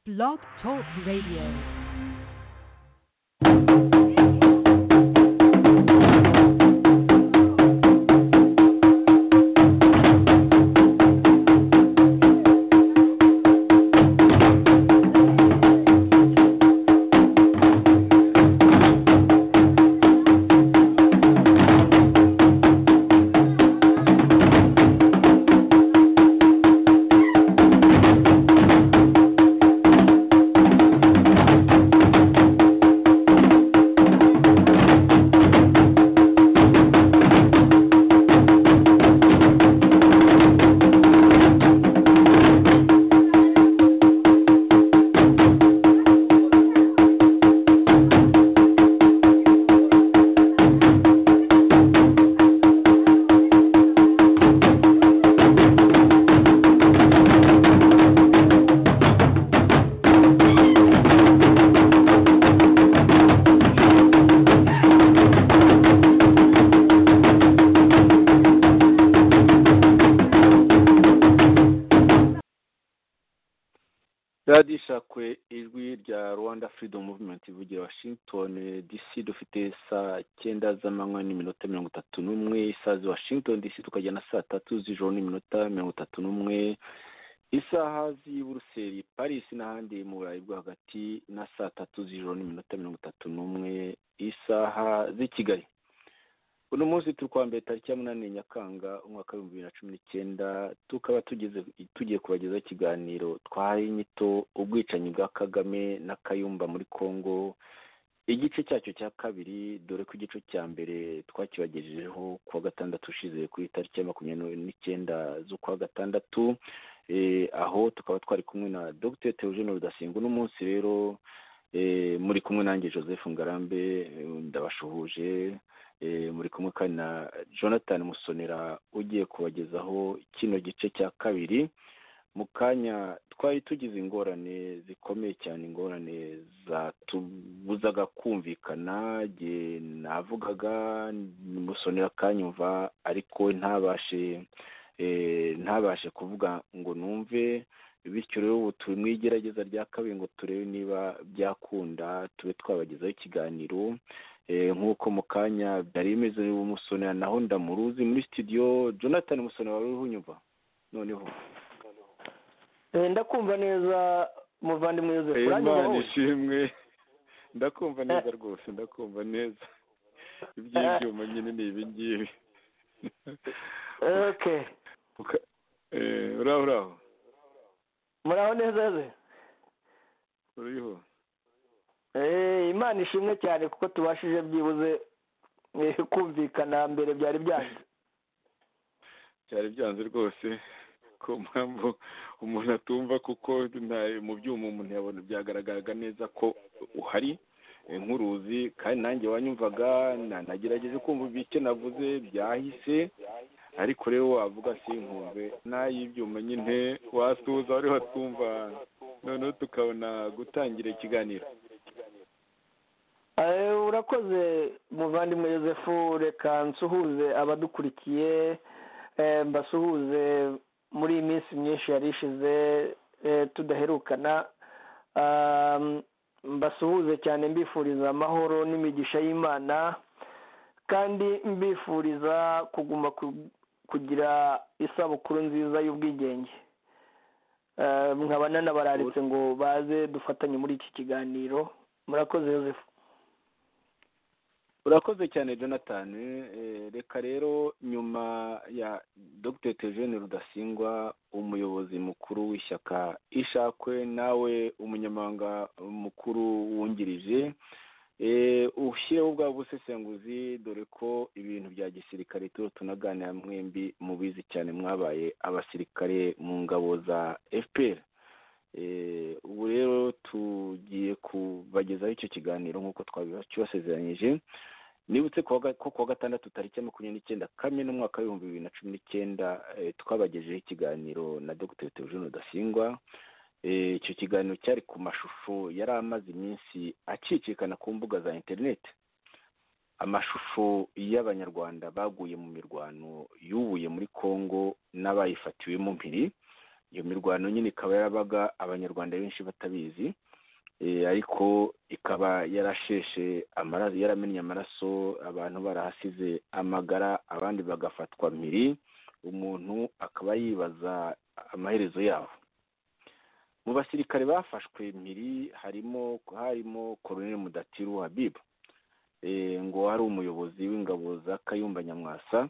Blog Talk Radio. radiyo ishakwe ijwi rya rwanda freedom movement ivugira washington dc dufite saa cyenda z'amanywa n'iminota mirongo itatu n'umwe isaha za washington dc tukajya na saa tatu z'ijoro n'iminota mirongo itatu n'umwe isaha z'i buruseli paris n'ahandi mu burayi bwo hagati na saa tatu z'ijoro n'iminota mirongo itatu n'umwe isaha z'i kigali uno munsi turi kuwa mbere tariki ya munani nyakanga umwaka w'ibihumbi bibiri na cumi n'icyenda tukaba tugeze tugiye kubagezaho ikiganiro twahaye inyito ubwicanyi bwa kagame na kayumba muri congo igice cyacyo cya kabiri dore ko igice cya mbere twakibagejejeho kuwa gatandatu ushize kuri tariki ya makumyabiri n'icyenda z'ukwa gatandatu Eh, aho tukaba twari kumwe na dr theogene rudasingwa uno munsi rero eh, muri kumwe nanjye joseph ngarambe eh, ndabashuhuje Eh, muri kumwe kandi na jonathan musonera ugiye kubagezaho kino gice cya kabiri mu kanya twari tugize ingorane zikomeye cyane ingorane zatubuzaga kumvikana jye navugaga musonera akanyumva ariko ntabashe eh, ntabashe kuvuga ngo numve bityo rero ubu turi mu igerageza rya kabiri ngo turebe niba byakunda tube twabagezaho ikiganiro Eh, nk'uko mu kanya byari bimeze umusonera naho ndamuruzi muri studio jonathan musonera wari uriho unyumva noneho Eh, ndakumva neza muvandimwe yosefu Eh, uranyumva Imana wowe ishimwe ndakumva neza rwose ndakumva neza iby'ibyuma nyine ni ibi ngibi okay Uka- eh, uraho uraho muraho neza ze uriho Eh, imana ishimwe cyane kuko tubashije byibuze eh, kumvikana mbere byari byanze byari byanze rwose ku mpamvu umuntu atumva kuko nta- mu byuma umuntu yabona byagaragaraga neza ko uhari eh, nk'uruzi kandi nanjye wanyumvaga na- nagerageje kumva bike navuze byahise ariko rero wavuga sinkumve n'ay'ibyuma nyine wasuhuza wari watumva noneho tukabona gutangira ikiganiro Eh, urakoze muvandimwe yosefu reka nsuhuze abadukurikiye eh, mbasuhuze muri iyi minsi myinshi yari ishize eh, tudaherukana Um, mbasuhuze cyane mbifuriza amahoro n'imigisha y'imana kandi mbifuriza kuguma ku- kugira isabukuru nziza y'ubwigenge Eh, nkaba nanabararitse ngo baze dufatanye muri iki kiganiro murakoze yosefu urakoze cyane jonathan Eh, reka rero nyuma ya dr tejene rudasingwa umuyobozi mukuru w'ishyaka ishakwe nawe umunyamabanga mukuru wungirije Eh, ushyireho ubwa busesenguzi dore ko ibintu bya gisirikare turiho tunaganira mwembi mubizi cyane mwabaye abasirikare mu ngabo za fpr Eh, ubu rero tugiye kubagezaho icyo kiganiro nk'uko twabibasezeranyije nibutse ko kuwa ga- ko kuwa gatandatu tariki ya makumyabiri n'icyenda kamena umwaka w'ibihumbi bibiri na cumi n'icyenda eh, twabagejejeho ikiganiro na dr theogene rudasingwa Eh, icyo kiganiro cyari ku mashusho yari amaze iminsi acicikana ku mbuga za interineti amashusho y'abanyarwanda baguye mu mirwano yubuye muri congo n'abayifatiwe mu mpiri iyo mirwano nyine ikaba yarabaga abanyarwanda benshi batabizi Eh, ariko ikaba yarasheshe amaraso yaramennye amaraso abantu barahasize amagara abandi bagafatwa mpiri umuntu akaba yibaza amaherezo yabo mu basirikare bafashwe mpiri harimo harimo koroneli mudatiru habibu Eh, ngo ari umuyobozi w'ingabo za kayumba nyamwasa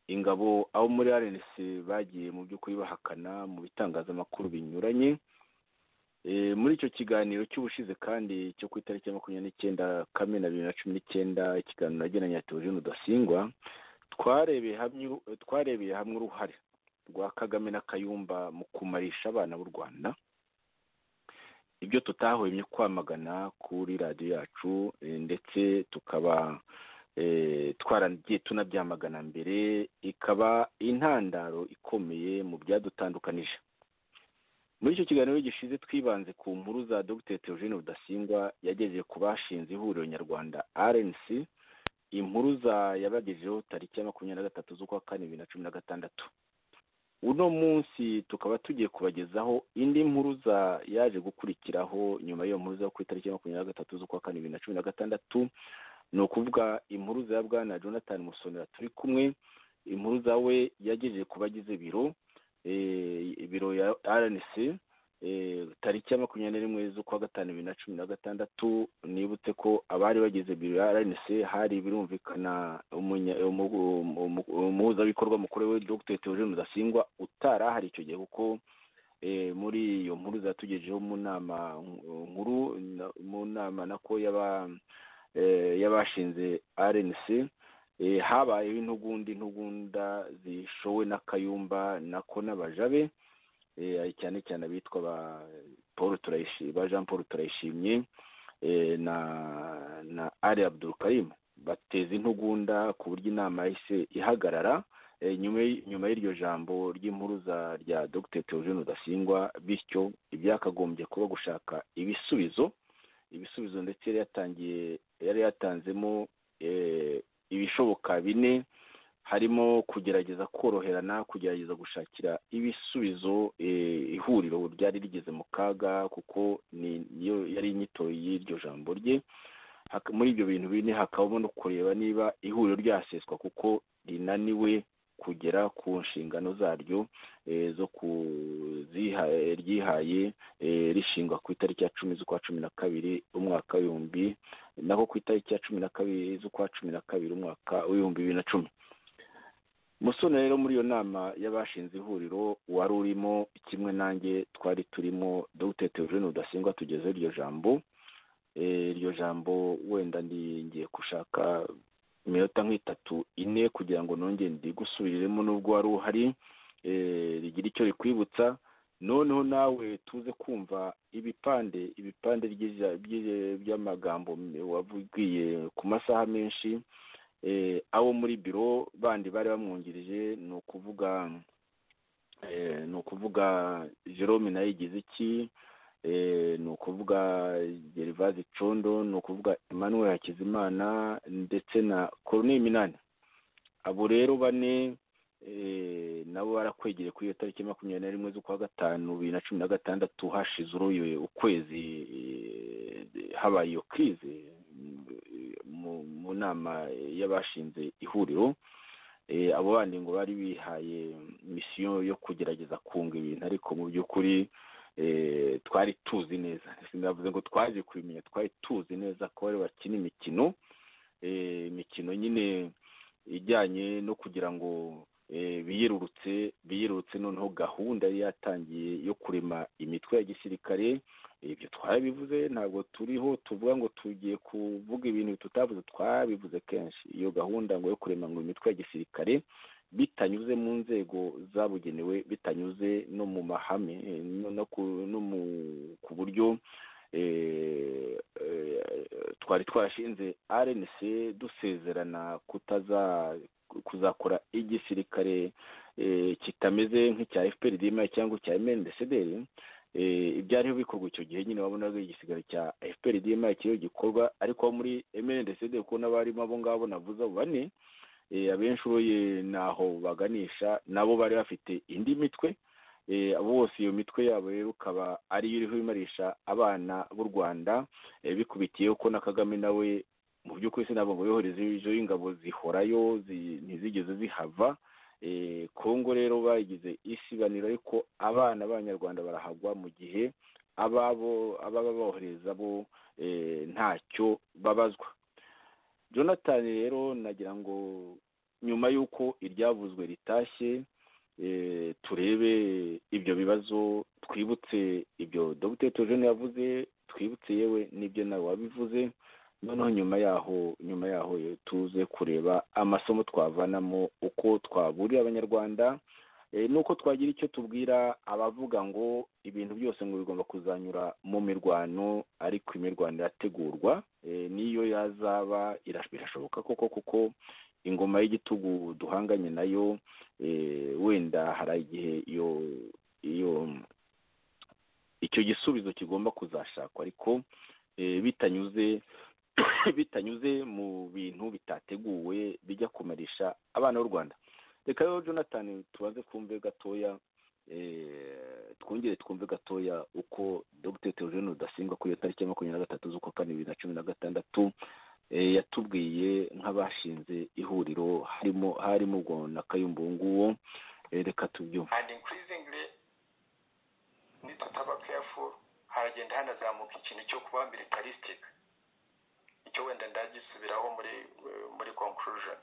ingabo abo muri rnc bagiye mu by'ukuri bahakana mu bitangazamakuru binyuranye Eh, muri icyo kiganiro cy'ubushize kandi cyo ku itariki ya makumyabiri n'icyenda kamena bibiri na cumi n'icyenda ikiganiro nagiranye na teogene rudasingwa twarebeye hamwe twarebeye hamwe uruhare rwa kagame na kayumba mu kumarisha abana b'u rwanda ibyo tutahwemye kwamagana kuri radiyo yacu eh, ndetse tukaba eh, twaragiye tunabyamagana mbere ikaba intandaro ikomeye mu byadutandukanije muri icyo kiganiro gishize twibanze ku nkuru za dr theogene rudasingwa yagejeje ku bashinze ihuriro nyarwanda rnc inkuru za yabagejejeho tariki ya makumyabiri na gatatu z'ukwa kane bibiri na cumi na gatandatu uno munsi tukaba tugiye kubagezaho indi nkuru za yaje gukurikiraho nyuma y'iyo nkuru zo ku itariki ya makumyabiri na gatatu z'ukwa kane bibiri na cumi na gatandatu ni ukuvuga inkuru za bwana jonathan musonera turi kumwe inkuru zawe yagejeje ku bagize biro eh, ibiro ya rnc eh, tariki ya makumyabiri na rimwe z'ukwa gatanu bibiri na cumi na gatandatu nibutse ko abari bagize biro ya rnc hari birumvikana umunya- umu- umu- umu- umuhuzabikorwa mukuru we dr theogene rudasingwa utari ahari icyo gihe kuko eh, muri iyo nkuru zatugejeho mu nama nkuru na- mu nama nako y'aba eh, y'abashinze rnc Eh, habayeho intugundi ntugunda zishowe na kayumba nako n'abajabe eh, cyane cyane abitwa ba paul turayishi ba jean paul turayishimye eh, na na ali abdul karim bateza intugunda ku buryo inama yahise ihagarara eh, nyuma y- nyuma y'iryo jambo ry'impuruza rya dr theogene rudasingwa bityo ibyakagombye kuba gushaka ibisubizo ibisubizo ndetse yari yatangiye yari yatanzemo eh, ibishoboka bine harimo kugerageza koroherana kugerageza gushakira ibisubizo eh, ihuriro ryari rigeze mu kaga kuko ni niyo yari inyito y'iryo jambo rye Hak- muri ibyo bintu bine hakabamo no kureba niba ihuriro ryaseswa kuko rinaniwe kugera ku nshingano zaryo eh, zo kuziha- ryihaye eh, rishingwa ku itariki ya cumi z'ukwa cumi na kabiri umwaka w'ibihumbi nako ku itariki ya cumi na kabiri z'ukwa cumi na kabiri umwaka w'ibihumbi bibiri na cumi musore rero muri iyo nama y'abashinze ihuriro wari urimo kimwe nanjye twari turimo dr theogene rudasingwa tugezeho iryo jambo Eh, iryo jambo wenda ndi- ngiye gushaka iminota nk'itatu ine kugira ngo nongere ndigusubiremo n'ubwo wari uhari eh, rigira icyo rikwibutsa noneho nawe tuze kumva ibipande ibipande ry'iza- by'i- by'amagambo wabwiye ku masaha menshi eh, abo muri biro bandi bari bamwungirije ni ukuvuga eh, ni ukuvuga jerome nawe yigize iki eh, ni ukuvuga gervaze condo ni ukuvuga emmanuel hakizimana ndetse na coronel minani abo rero bane eh, nabo barakwegereye kuri iyo tariki makumyabiri na rimwe z'ukwa gatanu bibiri na cumi na gatandatu hashize uruye ukwezi eh, habaye iyo kirize mu, mu nama y'abashinze ihuriro eh, abo bandi ngo bari bihaye misiyo yo kugerageza kunga ibintu ariko mu by'ukuri eh, twari tuzi neza sinavuze ngo twaje kubimenya twari tuzi neza ko bari bakina imikino eh, imikino nyine ijyanye no kugira ngo eh, biyerurutse biyerurutse noneho gahunda yari yatangiye yo kurema imitwe ya gisirikare ibyo twarabivuze ntabwo turiho tuvuga ngo tugiye kuvuga ibintu tutavuze twabivuze kenshi iyo gahunda ngo yo kurema ngo imitwe ya gisirikare bitanyuze mu nzego zabugenewe bitanyuze no mu mahame eh, no, no, ku, no mu, ku buryo eh, eh, twari twashinze rnc dusezerana kutaza kuzakora igisirikare eh, kitameze nk'icya fprdm cyangwa icya mndcdr eh, ibyariho bikorwa icyo gihe nyine wabonaga igisigaro cya fprdm kiriho gikorwa ariko abo muri mndcd kuko n'abarimo abo ngabo navuze abo bane eh, abenshi uroye naho baganisha nabo bari bafite indi mitwe eh, abo bose iyo mitwe yabo rero ukaba ariyo iriho imarisha abana b'u rwanda eh, bikubitiye ko na kagame nawe mu by'ukuri sinabwo ngo yohereze ijo y'ingabo zihorayo zi- ntizigeze zihava Eh, kongo rero bagize isibaniro ariko abana b'abanyarwanda barahagwa mu gihe ababo ababa bohereza bo eh, ntacyo babazwa jonathan rero nagira ngo nyuma y'uko iryavuzwe ritashye eh, turebe ibyo bibazo twibutse ibyo dr tojone yavuze twibutse yewe n'ibyo nawe wabivuze noneho nyuma yaho nyuma yaho yo tuze kureba amasomo twavanamo uko twaburira abanyarwanda eh, n'uko twagira icyo tubwira abavuga ngo ibintu byose ngo bigomba kuzanyura mu mirwano ariko imirwano irategurwa eh, n'iyo yazaba irash- birashoboka koko kuko ingoma y'igitugu duhanganye nayo eh, wenda hari igihe iyo iyo icyo gisubizo kigomba kuzashakwa ariko eh, bitanyuze bitanyuze mu bintu bitateguwe bijya kumarisha abana b'u rwanda reka rero jonathan tubanze twumve gatoya eh, twongere twumve gatoya uko dr theogene rudasimba kuri iyo tariki ya makumyabiri na gatatu z'ukwa kane bibiri na cumi na gatandatu eh, yatubwiye nk'abashinze ihuriro harimo harimo ubwo na kayumba uwo nguwo Eh, reka tubyumve and increasingly need to be careful haragenda hanazamuka ikintu cyo kuba militaristic icyo wenda ndagisubiraho muri eh, muri conclusion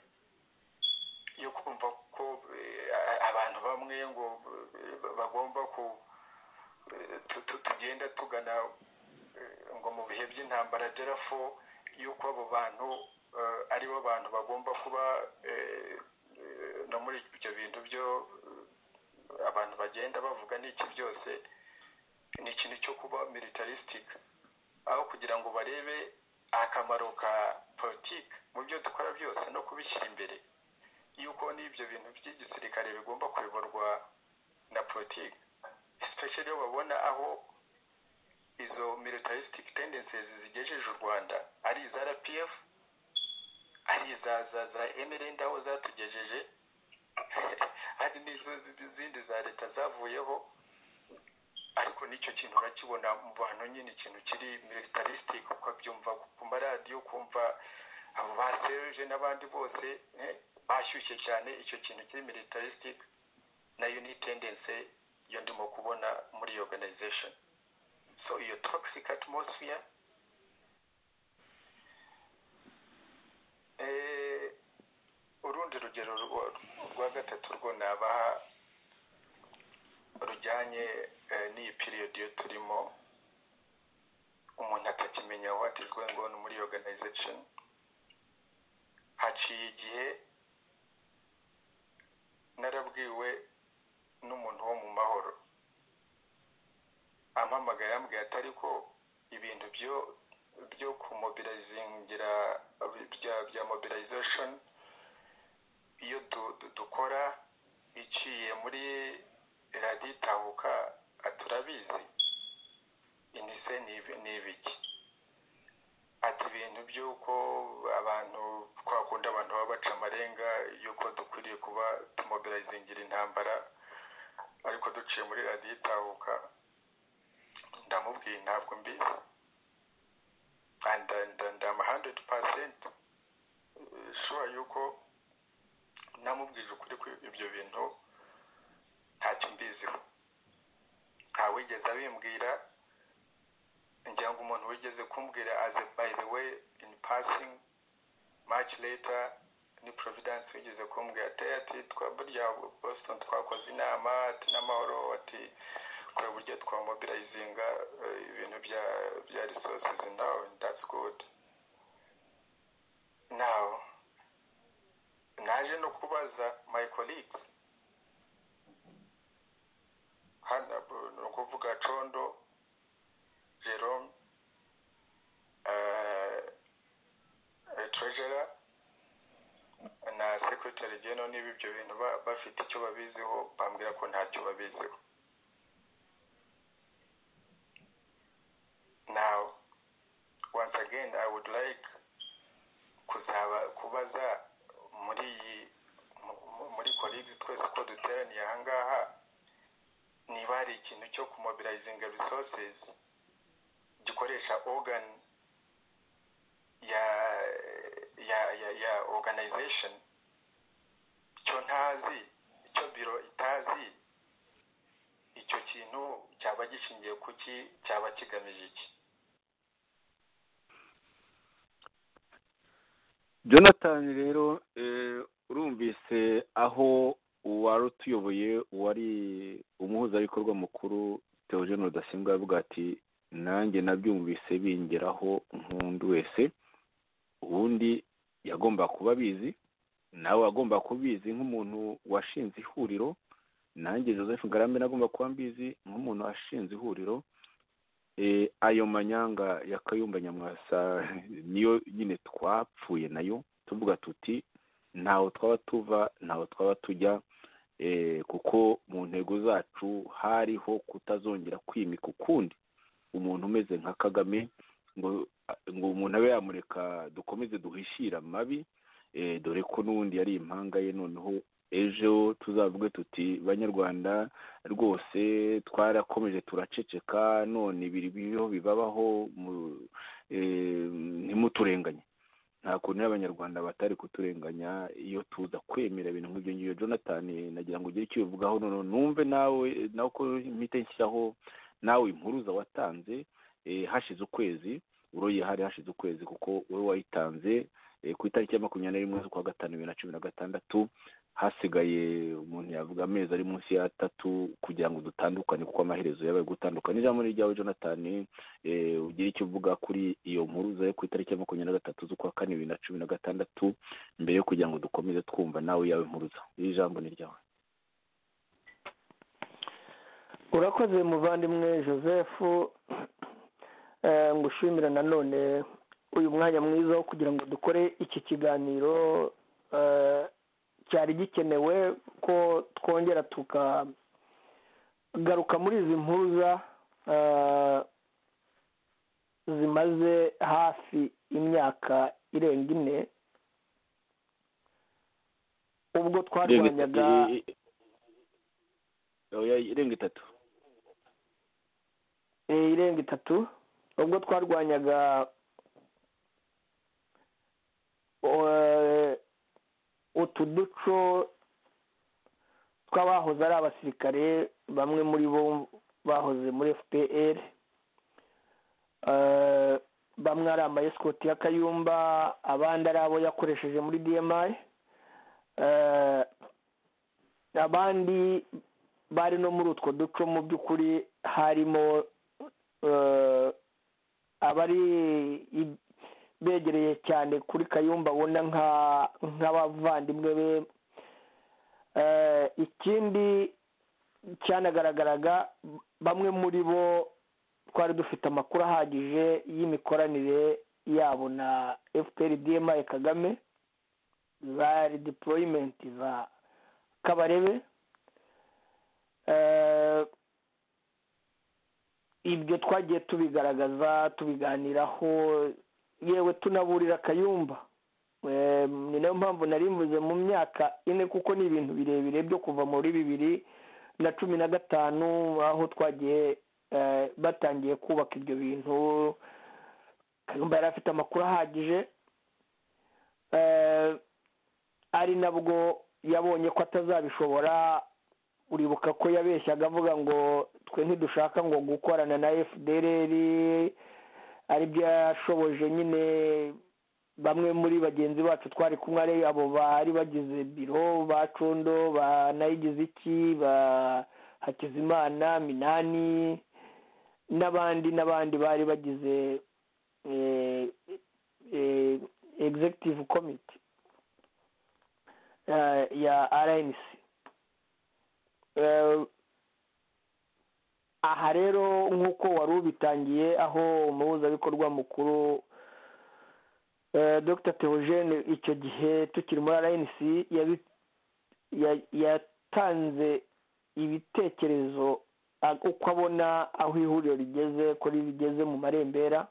yo kumva ko eh, a- abantu bamwe ngo eh, bagomba ku eh, tu- tu- tugenda tugana eh, ngo mu bihe by'intambara derafo yuko abo bantu eh, ari bo bantu bagomba kuba eh, eh, no muri ibyo bintu byo eh, abantu bagenda bavuga n'iki byose ni ikintu cyo kuba militaristic aho kugira ngo barebe akamaro ka politiki mu byo dukora byose no kubishyira imbere yuko n'ibyo bintu by'igisirikare bigomba kuyoborwa na politiki especially iyo babona aho izo militaristic tendencies zigejeje u rwanda ari iza rpf ari iza za za mrnd aho zatugejeje hari n'izo zi- zindi za leta zavuyeho ariko n'icyo kintu urakibona mu bantu nyine ikintu kiri militaristic ukabyumva ku maradiyo ukumva abo ba seruje n'abandi bose eh, bashyushye cyane icyo kintu kiri militaristic nayo ni tendency yo ndimo kubona muri iyo organization so iyo toxic atmosphere eh, urundi rugero rwa- rwa gatatu rwo nabaha rujyanye eh, n'iyi period yo turimo umuntu atakimenya what is going on muri iyo organization haciye igihe narabwiwe n'umuntu wo mu mahoro ampamagaye yambwiye ati ariko ibintu byo byo kumobilizingira bya bya mobilization iyo du- du- dukora iciye muri radiyo itahuka turabizi inise ni ibi- ni ibiki ati ibintu by'uko abantu twakunda abantu baba baca amarenga y'uko dukwiriye kuba tumobilizingira intambara ariko duciye muri radiyo itahuka ndamubwiye ntabwo mbizi and and and I'm 100% sure yuko namubwije ukuri ko ibyo bintu ntacyo mbiziho ntawigeze abimbwira ngira ngo umuntu wigeze kumbwira as a by the way in passing much later ni providence wigeze kumbwira ati ati twa burya boston twakoze inama ati n'amahoro ati kureba uburyo twamobilizinga eh, ibintu bya bya resources now that's good now naje no kubaza my colleagues hano ni ukuvuga condo jerome eh, eh, treasurer na secretary general niba ibyo bintu ba- bafite icyo babiziho bambwira ko ntacyo babiziho Now, once again, I would like kuzaba kubaza muri iyi mu- mu- muri colleagues twese ko duteraniye aha ngaha ni cyo kumobilizinga resources gikoresha organ ya ya ya ya organization icyo ntazi icyo biro itazi icyo kintu cyaba gishingiye kuki cyaba kigamije iki jonathan rero urumvise aho uwari utuyoboye uwari umuhuzabikorwa mukuru teogene rudasimbwa avuga ati nanjye nabyumvise bingeraho nk'undi wese ubundi yagomba kuba abizi nawe agomba kubizi nk'umuntu washinze ihuriro nanjye joseph ngarambe nagomba kuba mbizi nk'umuntu washinze ihuriro ayo manyanga ya kayumba nyamwasa niyo nyine twapfuye nayo tuvuga tuti ntaho twaba tuva ntaho twaba tujya kuko mu ntego zacu hariho kutazongera kwimika ukundi umuntu umeze nka kagame ngo umuntu abe yamureka dukomeze duhishire amabi dore ko n'ubundi yari impanga ye noneho ejo tuzavuge tuti banyarwanda rwose twarakomeje turaceceka none ibiri biriho bibabaho ntimuturenganye nta kuntu y'abanyarwanda batari kuturenganya iyo tuza kwemera ibintu nk'ibyo ngibyo jonathan nagira ngo ugire icyo ubivugaho noneho numve nawe nawe uko mpita nshyiraho nawe impuruza watanze hashize ukwezi uroye hari hashize ukwezi kuko wowe wayitanze ku itariki ya makumyabiri n'imwe z'ukwa gatanu bibiri na cumi na gatandatu hasigaye umuntu yavuga amezi ari munsi y'atatu kugira ngo dutandukane kuko amaherezo yabaye gutandukana ijambo ni ryawe jonathan ugira icyo uvuga kuri iyo mpuruza yo ku itariki ya makumyabiri na gatatu z'ukwa kane bibiri na cumi na gatandatu mbere yo kugira ngo dukomeze twumva nawe yawe mpuruza iri jambo ni ryawe urakoze muvandimwe joseph ngushimira nanone uyu mwanya mwiza wo kugira ngo dukore iki kiganiro cyari gikenewe ko twongera tukagaruka muri izi mpuruza zimaze hafi imyaka irenga ine ubwo twarwanyaga irenga itatu irenga itatu ubwo twarwanyaga utu duco tw'abahoze ari abasirikare bamwe muri bo bahoze muri fpr bamwe ari amayesikoti ya kayumba abandi ari abo yakoresheje muri dmi abandi bari no muri utwo duco mu by'ukuri harimo abari begereye cyane kuri kayumba abona nk'abavandimwe be ikindi cyanagaragaraga bamwe muri bo twari dufite amakuru ahagije y'imikoranire yabo na fpr dmi kagame za redeployment za kabarebe ibyo twagiye tubigaragaza tubiganiraho yewe tunaburira kayumba ni nayo mpamvu mvuze mu myaka ine kuko ni ibintu birebire byo kuva muri bibiri na cumi na gatanu aho twagiye batangiye kubaka ibyo bintu kayumba yari afite amakuru ahagije ari nabwo yabonye ko atazabishobora uribuka ko yabeshyaga avuga ngo twe ntidushaka ngo gukorana na fdr aribyo yashoboje nyine bamwe muri bagenzi bacu twari kumwe ari abo bari bagize biro ba condo banayigize iki ba hakizimana minani n'abandi n'abandi bari bagize executive committee ya rnc aha rero nk'uko wari ubitangiye aho umuhuzabikorwa mukuru dr teogene icyo gihe tukiri muri rnc yatanze ibitekerezo uko abona aho ihuriro rigeze ko rigeze mu marembera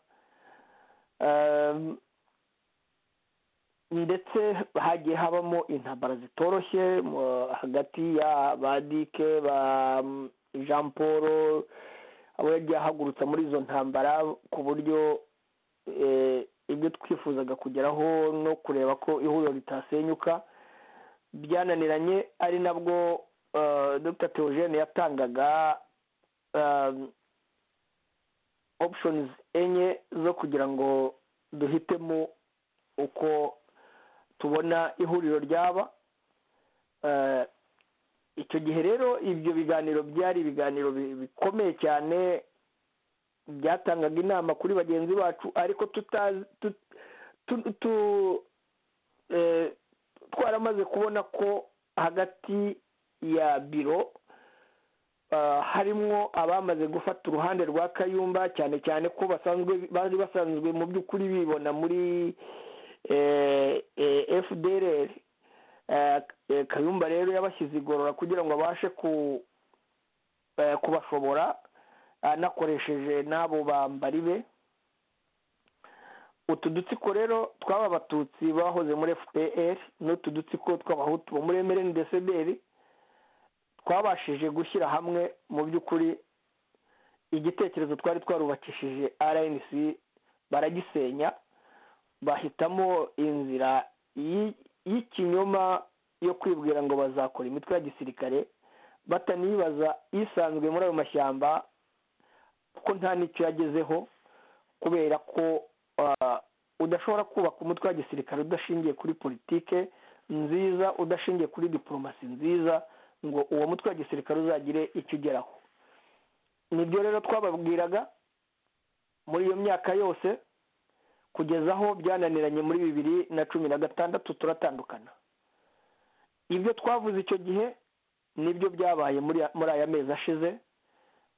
ndetse hagiye habamo intabara zitoroshye hagati ya ba dike ba jean paul abo yagiye ahagurutsa muri izo ntambara ku buryo ibyo twifuzaga kugeraho no kureba ko ihuriro ritasenyuka byananiranye ari nabwo dr theogene yatangaga options enye zo kugira ngo duhitemo uko tubona ihuriro ryaba icyo gihe rero ibyo biganiro byari ibiganiro bikomeye cyane byatangaga inama kuri bagenzi bacu ariko twaramaze kubona ko hagati ya biro harimwo abamaze gufata uruhande rwa kayumba cyane cyane ko basanzwe bari basanzwe mu by'ukuri bibona muri fdr kayumba rero yabashyize igorora kugira ngo abashe kubashobora anakoresheje n'abo bambari be utu dutsiko rero twaba abatutsi bahoze muri fpr n'utu dutsiko tw'abahutu bo muri mrndcdr twabashije gushyira hamwe mu by'ukuri igitekerezo twari twarubakishije rnc baragisenya bahitamo inzira y'ikinyoma yo kwibwira ngo bazakora imitwe ya gisirikare batanibaza isanzwe muri ayo mashyamba ko nta n'icyo yagezeho kubera ko udashobora kubaka umutwe wa gisirikare udashingiye kuri politike nziza udashingiye kuri diporomasi nziza ngo uwo mutwe wa gisirikare uzagire icyo ugeraho nibyo rero twababwiraga muri iyo myaka yose kugeza aho byananiranye muri bibiri na cumi na gatandatu turatandukana ibyo twavuze icyo gihe nibyo byabaye muri aya mezi ashize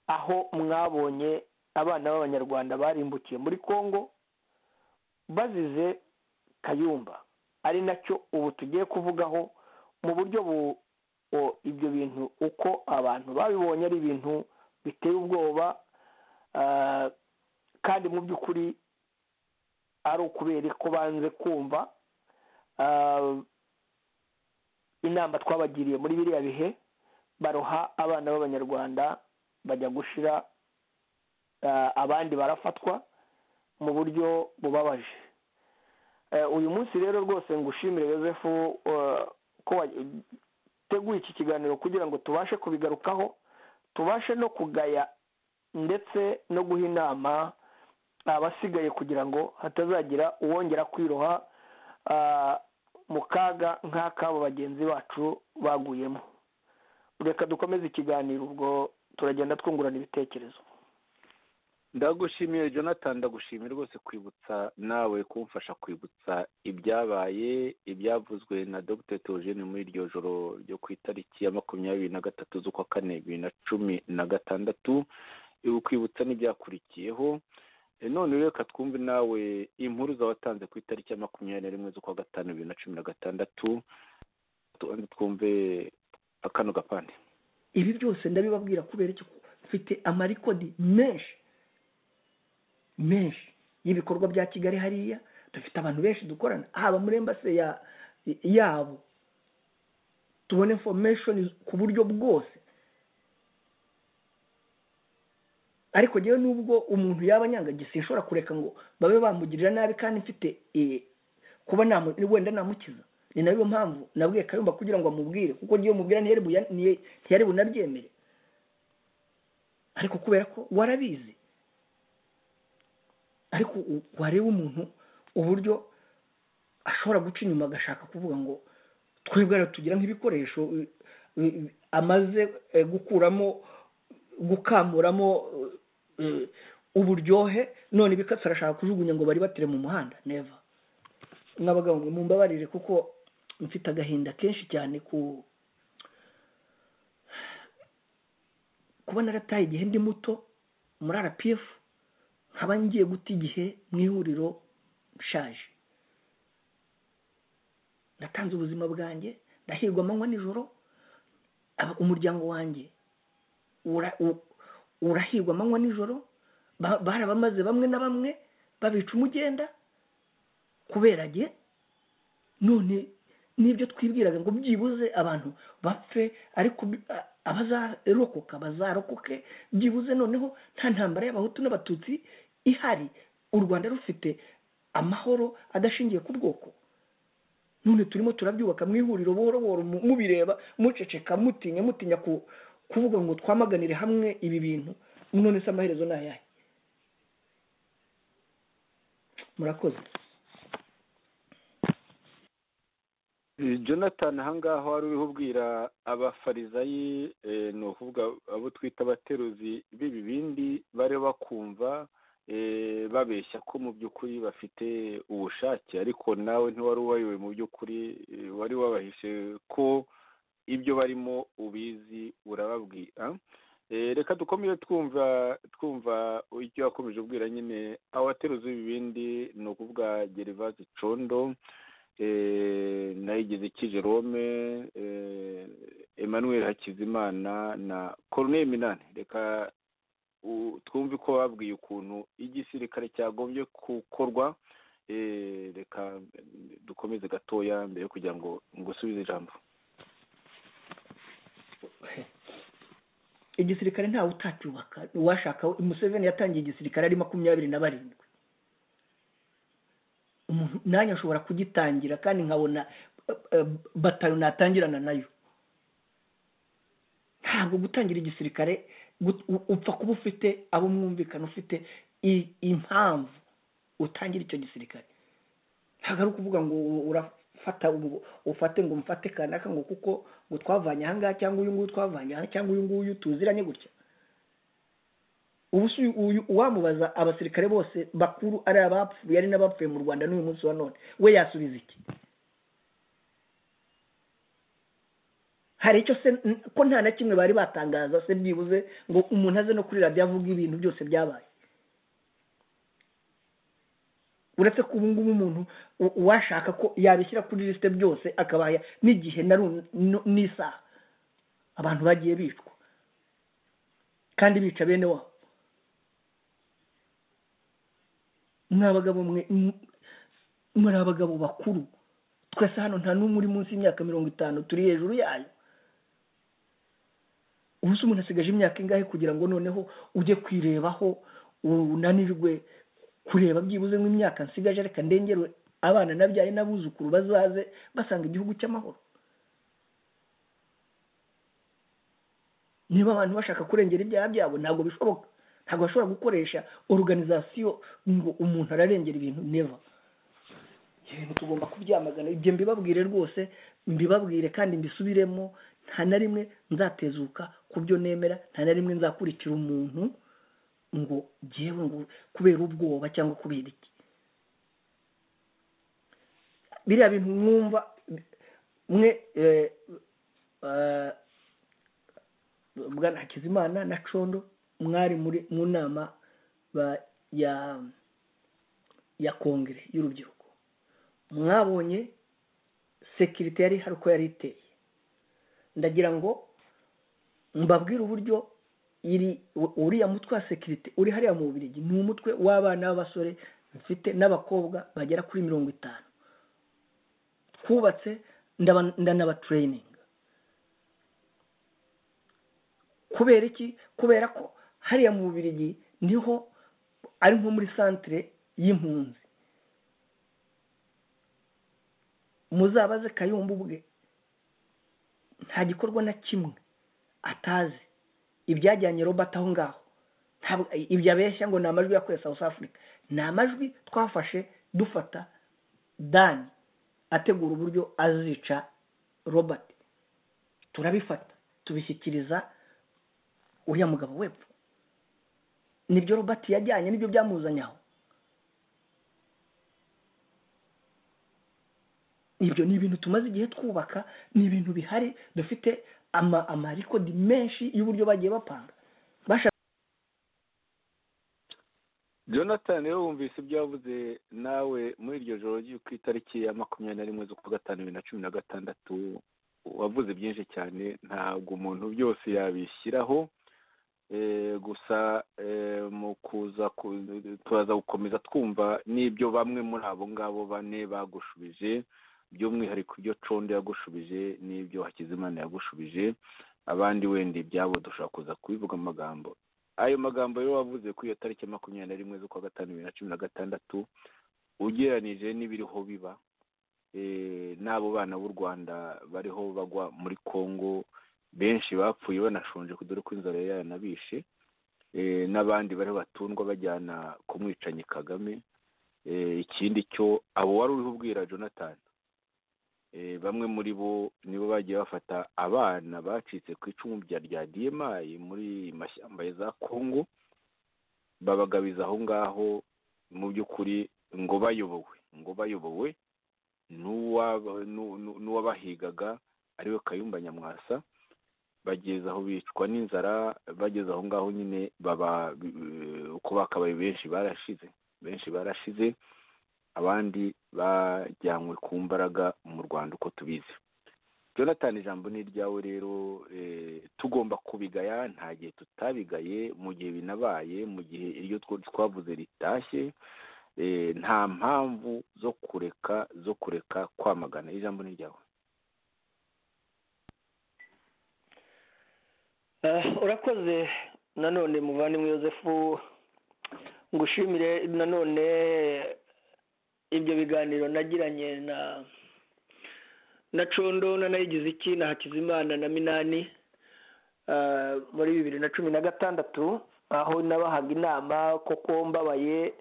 aho mwabonye abana b'abanyarwanda barimbukiye muri congo bazize kayumba ari nacyo ubu tugiye kuvugaho mu buryo ibyo bintu uko abantu babibonye ari ibintu biteye ubwoba kandi mu by'ukuri ari ukubera ko banze kumva inama twabagiriye muri biriya bihe baroha abana b'abanyarwanda bajya gushira abandi barafatwa mu buryo bubabaje uyu munsi rero rwose ngushimire yosefu ko wateguye iki kiganiro kugira ngo tubashe kubigarukaho tubashe no kugaya ndetse no guha inama abasigaye kugira ngo hatazagira uwongera kwiroha mu kaga nk'ak'abo bagenzi bacu baguyemo reka dukomeze ikiganiro ubwo turagenda twungurana ibitekerezo ndagushimiye jonathan ndagushimiye rwose kwibutsa nawe kumfasha kwibutsa ibyabaye ibyavuzwe na dr teogene muri iryo joro ryo ku itariki ya makumyabiri na gatatu z'ukwa kane bibiri na cumi na gatandatu kwibutsa n'ibyakurikiyeho none reka twumve nawe impuruza watanze ku itariki ya makumyabiri na rimwe z'ukwa gatanu bibiri na cumi na gatandatu twumve akano gapande ibi byose ndabibabwira kubera ko mfite amarikodi menshi menshi y'ibikorwa bya kigali hariya dufite abantu benshi dukorana haba muri embase yabo tubona information ku buryo bwose ariko ngewe nubwo umuntu yaba anyangagise nshobora kureka ngo babe bamugirira nabi kandi mfite kuba wenda namukiza ni nayo mpamvu nabwiye kayumba kugira ngo amubwire kuko ngewe mubwira ntiyari bunabyemere ariko kubera ko warabizi ariko wareba umuntu uburyo ashobora guca inyuma agashaka kuvuga ngo twebwe tugira nk'ibikoresho amaze gukuramo gukamuramo uburyohe none ibikatsi arashaka kujugunya ngo bari batere mu muhanda neva nk'abagabo mumbabarire kuko mfite agahinda kenshi cyane ku kubona arataye igihe ndi muto muri rpf nkaba ngiye guta igihe mu ihuriro nshaje natanze ubuzima bwanjye ndahirwa amanywa nijoro umuryango wanjye urahirwa amanywa nijoro barabamaze bamwe na bamwe babica umugenda kubera ge none n'ibyo twibwiraga ngo byibuze abantu bapfe ariko abazarokoka bazarokoke byibuze noneho nta ntambara y'abahutu n'abatutsi ihari u rwanda rufite amahoro adashingiye ku bwoko none turimo turabyubaka mu ihuriro buhoro buhoro mu- mubireba muceceka mutinya mutinya ku- kuvuga ngo twamaganire hamwe ibi bintu none se amaherezo ni ayahe murakoze Eh, jonathan ahangaha wari uriho ubwira abafarizayi eh, ni ukuvuga abo twita abateruzi b'ibibindi bari bakumva eh, babeshya ko mu by'ukuri bafite ubushake ariko nawe ntiwari ubayoboye mu by'ukuri eh, wari wabahishe ko ibyo barimo ubizi urababwira Eh, reka dukomere twumva twumva icyo yakomeje ubwira nyine abateruzi b'ibibindi ni ukuvuga gerivazi condo eh, nayigize iki jerome eh, emmanuel hakizimana na corneille minani reka u- twumve ko babwiye ukuntu igisirikare cyagombye gukorwa eh, reka eh, dukomeze gatoya mbere yo kugira ngo ngusubize ijambo igisirikare ntawe utacyubaka uwashaka museveni yatangiye igisirikare ari makumyabiri na barindwi umuntu nanjye ashobora kugitangira kandi nkabona eh, eh, bataro natangirana nayo ntabwo gutangira igisirikare gut- u- upfa kuba ufite abo mwumvikana ufite i- impamvu utangira icyo gisirikare ntabwo ari ukuvuga ngo u- urafata ubu- ufate ngo mfate kanaka ngo kuko ngo twavanye ahangaha cyangwa uyu nguyu twavanye aha cyangwa uyu nguyu tuziranye gutya ubu se uyu- uyu- uwamubaza abasirikare bose bakuru ari abapfuye ari n'abapfuye mu rwanda n'uyu munsi wa none we yasubiza iki hari icyo se n- ko nta na kimwe bari batangaza se byibuze ngo umuntu aze no kuri radiyo avuga ibintu byose byabaye uretse ko ubu ngubu umuntu u- uwashaka ko yabishyira kuri lisite byose akabaya n'igihe na ru- no- n'isaha abantu bagiye bicwa kandi bica bene wabo mwa bagabo mwe m- muri abagabo bakuru twese hano nta n'umwe uri munsi y'imyaka mirongo itanu turi hejuru yayo ubu se umuntu asigaje imyaka ingahe kugira ngo noneho ujye kwirebaho unanirwe kureba byibuze nk'imyaka nsigaje reka ndengere abana nabyaye n'abuzukuru bazaze basanga igihugu cy'amahoro niba abantu bashaka kurengera ibyaha byabo ntabwo bishoboka ntabwo bashobora gukoresha oruganizasiyo ngo umuntu ararengera ibintu neva ibintu tugomba kubyamagana ibyo mbibabwire rwose mbibabwire kandi mbisubiremo nta na rimwe nzatezuka ku byo nemera nta na rimwe nzakurikira umuntu ngo ngewe ngo kubera ubwoba cyangwa kubera iki biriya bintu mwumva mwe eh, eh, bwana hakizimana na condo mwari muri mu nama ba- ya ya kongere y'urubyiruko mwabonye sekirite yari hari uko yari iteye ndagira ngo mbabwire uburyo iri u- uriya mutwe wa sekirite uri hariya mu bubirigi ni umutwe w'abana b'abasore mfite n'abakobwa bagera kuri mirongo itanu twubatse ndaba- ndanabatureyininga kubera iki kubera ko hariya mu bubirigi niho ari nko muri santire y'impunzi muzabaze kayumba ubwe nta gikorwa na kimwe atazi ibyajyanye robert aho ngaho ntabwo ibyo abeshya ngo ni amajwi yakuye south africa ni amajwi twafashe dufata dani ategura uburyo azica robert turabifata tubishyikiriza uriya mugabo wepfo nibyo robert yajyanye nibyo byamuzanye aho ibyo ni ibintu tumaze igihe twubaka ni ibintu bihari dufite ama- amarekodi menshi y'uburyo bagiye bapanga bashaka jonathan rero wumvise ibyo yavuze nawe muri iryo joro ryo ku itariki ya makumyabiri na rimwe z'ukwa gatanu bibiri na cumi na gatandatu wavuze byinshi cyane ntabwo umuntu byose yabishyiraho Eh, gusa eh, mu kuza ku- turaza gukomeza twumva n'ibyo bamwe muri abo ngabo bane bagushubije by'umwihariko ibyo condo yagushubije n'ibyo hakizimana yagushubije abandi wenda ibyabo dushobora kuza kubivuga mu magambo ayo magambo rero wavuze kuri iyo tariki makumyabiri na rimwe z'ukwa gatanu bibiri na cumi na gatandatu ugereranije n'ibiriho biba n'abo bana b'u rwanda bariho bagwa muri congo benshi bapfuye banashonje dore ko inzara yanabishe n'abandi bariho batundwa bajyana ku mwicanyi kagame ikindi cyo abo wari uriho ubwira jonathan bamwe muri bo nibo bagiye bafata abana bacitse ku icumu rya rya diemayi muri mashyamba za congo babagabiza aho ngaho mu by'ukuri ngo bayobowe ngo bayobowe n'uwabahigaga ariwe kayumba nyamwasa bageze aho bicwa n'inzara bageze aho ngaho nyine baba uko bakabaye benshi barashize benshi barashize abandi bajyanywe ku mbaraga mu rwanda uko tubizi jonathan ijambo ni iryawe rero tugomba kubigaya nta gihe tutabigaye mu gihe binabaye mu gihe iryo twavuze ritashye nta mpamvu zo kureka zo kureka kwamagana ijambo ni iryawe urakoze nanone muvandimwe yosefu ngushimire nanone ibyo biganiro nagiranye na na condo na nayigize iki na hakizimana na minani muri bibiri na cumi na gatandatu aho nabahaga inama koko mbabaye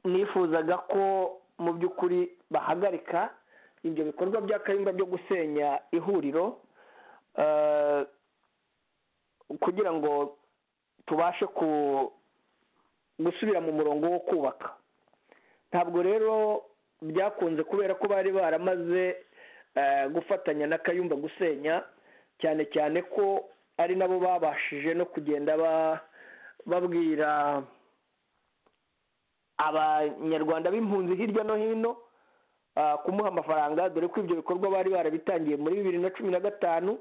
nifuzaga ko mu by'ukuri bahagarika ibyo bikorwa bya kayumba byo gusenya ihuriro kugira ngo tubashe ku gusubira mu murongo wo kubaka ntabwo rero byakunze kubera ko bari baramaze gufatanya na kayumba gusenya cyane cyane ko ari nabo babashije no kugenda babwira abanyarwanda b'impunzi hirya no hino kumuha amafaranga dore ko ibyo bikorwa bari barabitangiye muri bibiri na cumi na gatanu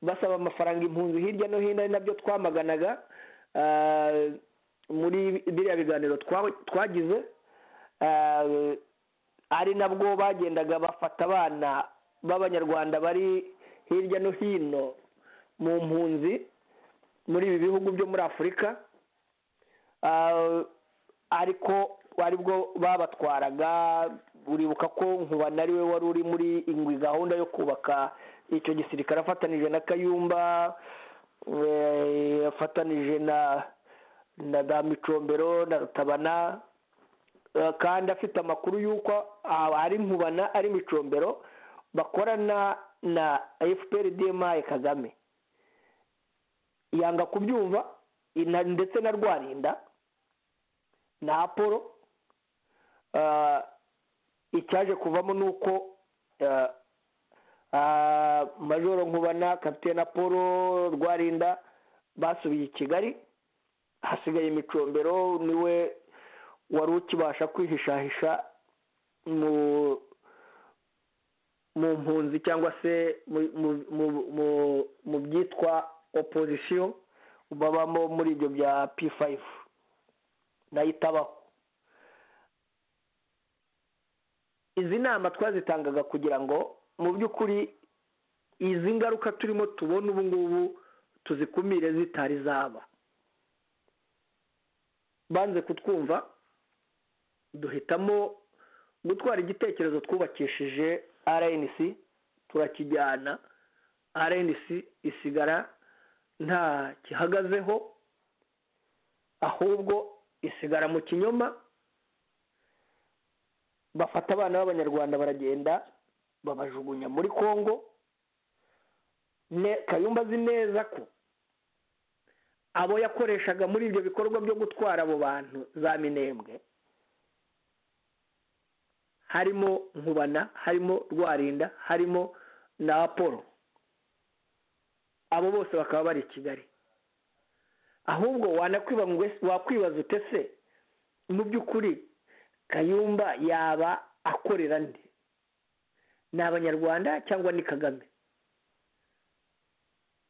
basaba amafaranga impunzi hirya no hino ari nabyo twamaganaga muri biriya biganiro twagize ari nabwo bagendaga bafata abana b'abanyarwanda bari hirya no hino mu mpunzi muri ibi bihugu byo muri afurika ariko ari bwo babatwaraga uribuka ko nkuba nari we wari uri muri ingwi gahunda yo kubaka icyo gisirikare afatanije na kayumba afatanije na na za micombero na rutabana kandi afite amakuru y'uko ari nkubana ari micombero bakorana na efuperi demayi kagame yanga kubyumva ndetse na rwarinda na apolo icyaje kuvamo ni uko majoro nkubana kapitene apolo rwarinda basubiye i kigali hasigaye imicombero niwe wari ukibasha kwihishahisha mu mpunzi cyangwa se mu byitwa opozisiyo babamo muri ibyo bya p5 nayo itabaho izi nama twazitangaga kugira ngo mu by'ukuri izi ngaruka turimo tubona ubu ngubu tuzikumire zitari zaba banze kutwumva duhitamo gutwara igitekerezo twubakishije rnc turakijyana rnc isigara nta gihagazeho ahubwo isigara mu kinyoma bafata abana b'abanyarwanda baragenda babajugunya muri congo kayumba azi neza ko abo yakoreshaga muri ibyo bikorwa byo gutwara abo bantu za minembwe harimo nkubana harimo rwarinda harimo na apolo abo bose bakaba bari i kigali ahubwo wakwibaza utese mu by'ukuri kayumba yaba akorera nde ni abanyarwanda cyangwa ni kagame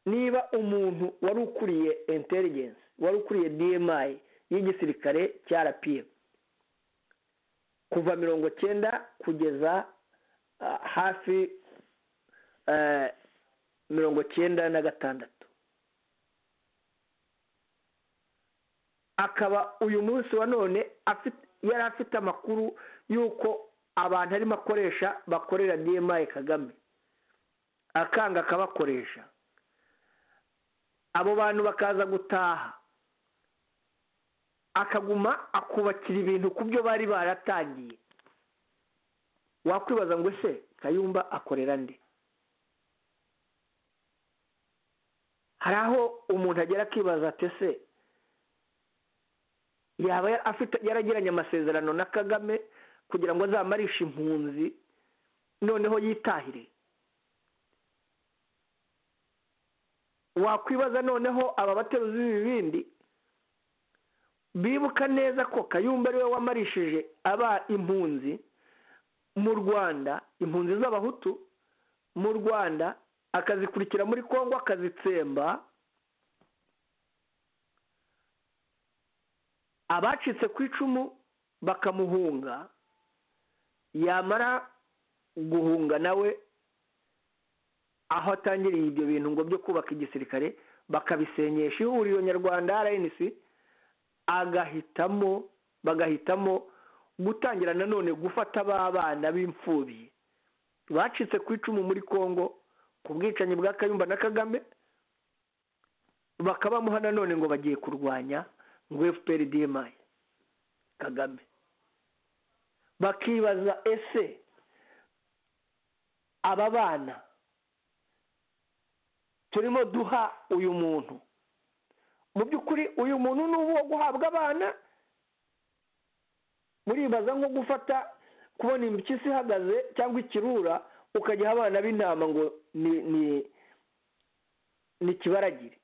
niba umuntu wari ukuriye intelligence wari ukuriye dmi y'igisirikare cya rpf kuva mirongo cyenda kugeza hafi eh, mirongo cyenda na gatandatu akaba uyu munsi wa none afite- yari afite amakuru y'uko abantu arimo akoresha bakorera dma kagame akanga akabakoresha abo bantu bakaza gutaha akaguma akubakira ibintu ku byo bari baratangiye wakwibaza ngo ese kayumba akorera nde hari aho umuntu agera akibaza ati ese yaba yari afite yaragiranye amasezerano na kagame kugira ngo azamarishe impunzi noneho yitahire wakwibaza noneho aba bateruzi b'ibibindi bibuka neza ko kayumba ariwe wamarishije aba impunzi mu rwanda impunzi z'abahutu mu rwanda akazikurikira muri congo akazitsemba abacitse ku icumu bakamuhunga yamara guhunga nawe aho atangiriye ibyo bintu ngo byo kubaka igisirikare bakabisenyesha ihuriro nyarwanda rnc agahitamo bagahitamo gutangira nanone gufata ba bana b'imfubyi bacitse ku icumu muri congo ku bwicanyi bwa kayumba na kagame bakabamuha nanone ngo bagiye kurwanya ngo fpr dmi kagame bakibaza ese aba bana turimo duha uyu muntu mu by'ukuri uyu muntu ni uwo guhabwa abana muribaza nko gufata kubona impyisi ihagaze cyangwa ikirura ukajya aha abana b'intama ngo ni ni ni kibaragire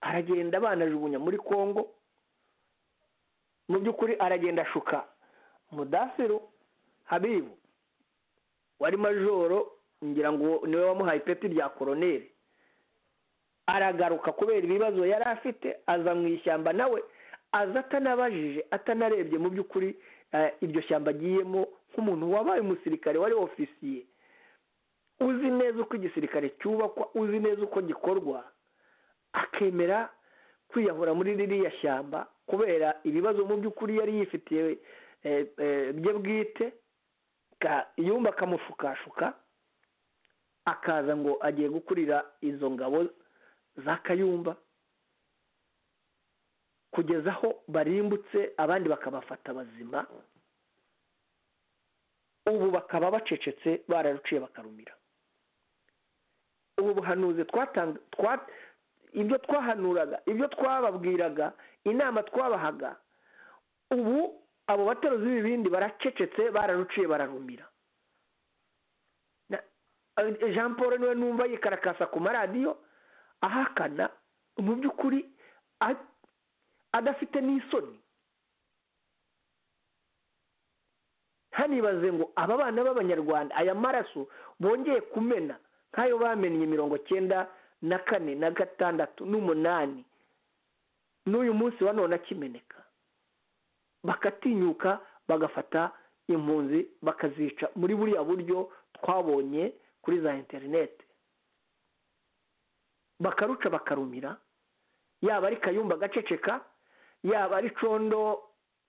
aragenda abana ajugunya muri congo mu by'ukuri aragenda ashuka mudasiru habibu wari majoro ngira ngo niwe wamuhaye ipeti rya koroneri aragaruka kubera ibibazo yari afite aza mu ishyamba nawe aza atanabajije atanarebye mu by'ukuri eh, iryo shyamba agiyemo nk'umuntu wabaye umusirikare wari ofisiye uzi neza uko igisirikare cyubakwa uzi neza uko gikorwa akemera kwiyahura muri ririya shyamba kubera ibibazo mu by'ukuri yari yifitiye eh, eh, bye bwite ka- yumba akamushukashuka akaza ngo agiye gukurira izo ngabo za kayumba kugeza aho barimbutse abandi bakabafata bazima ubu bakaba bacecetse bararuciye bakarumira ubu buhanuzi twatanga twa- ibyo twahanuraga ibyo twababwiraga inama twabahaga ubu abo bateruzi b'ibibindi baracecetse bararuciye bararumira jean paul niwe numva yikarakasa ku maradiyo ahakana mu by'ukuri a- adafite n'isoni hanibaze ngo aba bana b'abanyarwanda aya maraso bongeye kumena nk'ayo bamennye mirongo cyenda na kane na gatandatu n'umunani n'uyu munsi wa none akimeneka bakatinyuka bagafata impunzi bakazica muri buriya buryo twabonye kuri za interineti bakaruca bakarumira yaba ari kayumba agaceceka yaba ari condo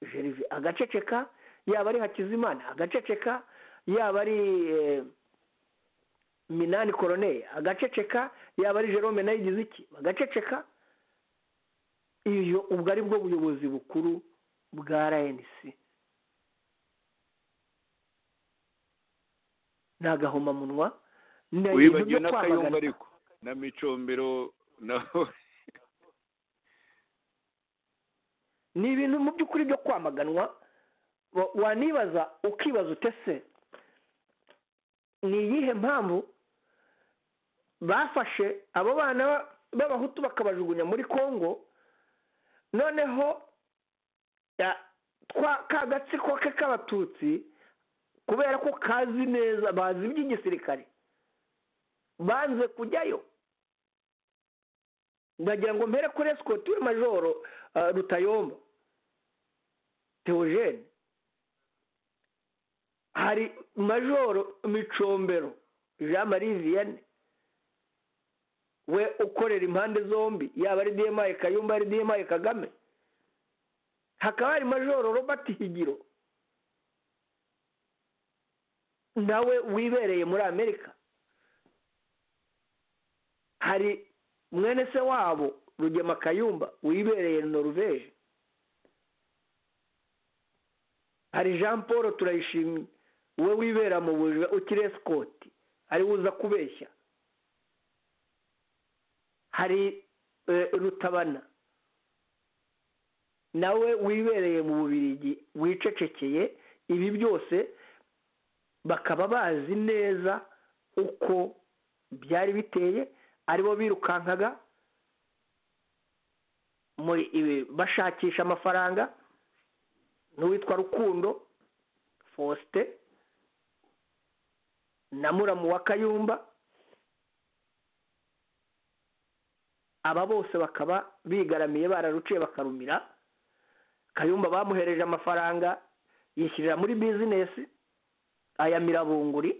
gerve agaceceka yaba ari hakizimana agaceceka yaba ari eh, minani koroneye agaceceka yaba ari jerome nayo igize iki bagaceceka iyo ubwo ari bwo buyobozi bukuru bwa rnc ni agahomamunwa ni ibintu wibagiwe byo n'akayumba kwamagana ariko na micombero na ni ibintu mu by'ukuri byo kwamaganwa wa- wanibaza ukibaza utese ni iyihe mpamvu bafashe abo bana ba- b'abahutu bakabajugunya muri congo noneho ya- twa ka gatsiko ke k'abatutsi kubera ko kazi neza bazi iby'igisirikare banze kujyayo ndagira ngo mpere kuri esikoti we majoro ah, rutayomba teogene hari majoro micombero jean marie vianney we ukorera impande zombi yaba ari dma kayumba ari dma kagame hakaba hari majoro robert higiro nawe wibereye muri amerika hari mwene se wabo rugema kayumba wibereye noruveje hari jean paul turayishimye we wibera mu bujura ukiri esikoti ari uza kubeshya hari rutabana nawe wibereye mu bubirigi wicecekeye ibi byose bakaba bazi neza uko byari biteye aribo birukankaga bashakisha amafaranga n'uwitwa rukundo fosite na muramu wa kayumba aba bose bakaba bigaramiye bararuciye bakarumira kayumba bamuhereje amafaranga yishyirira muri bizinesi aya mirabunguri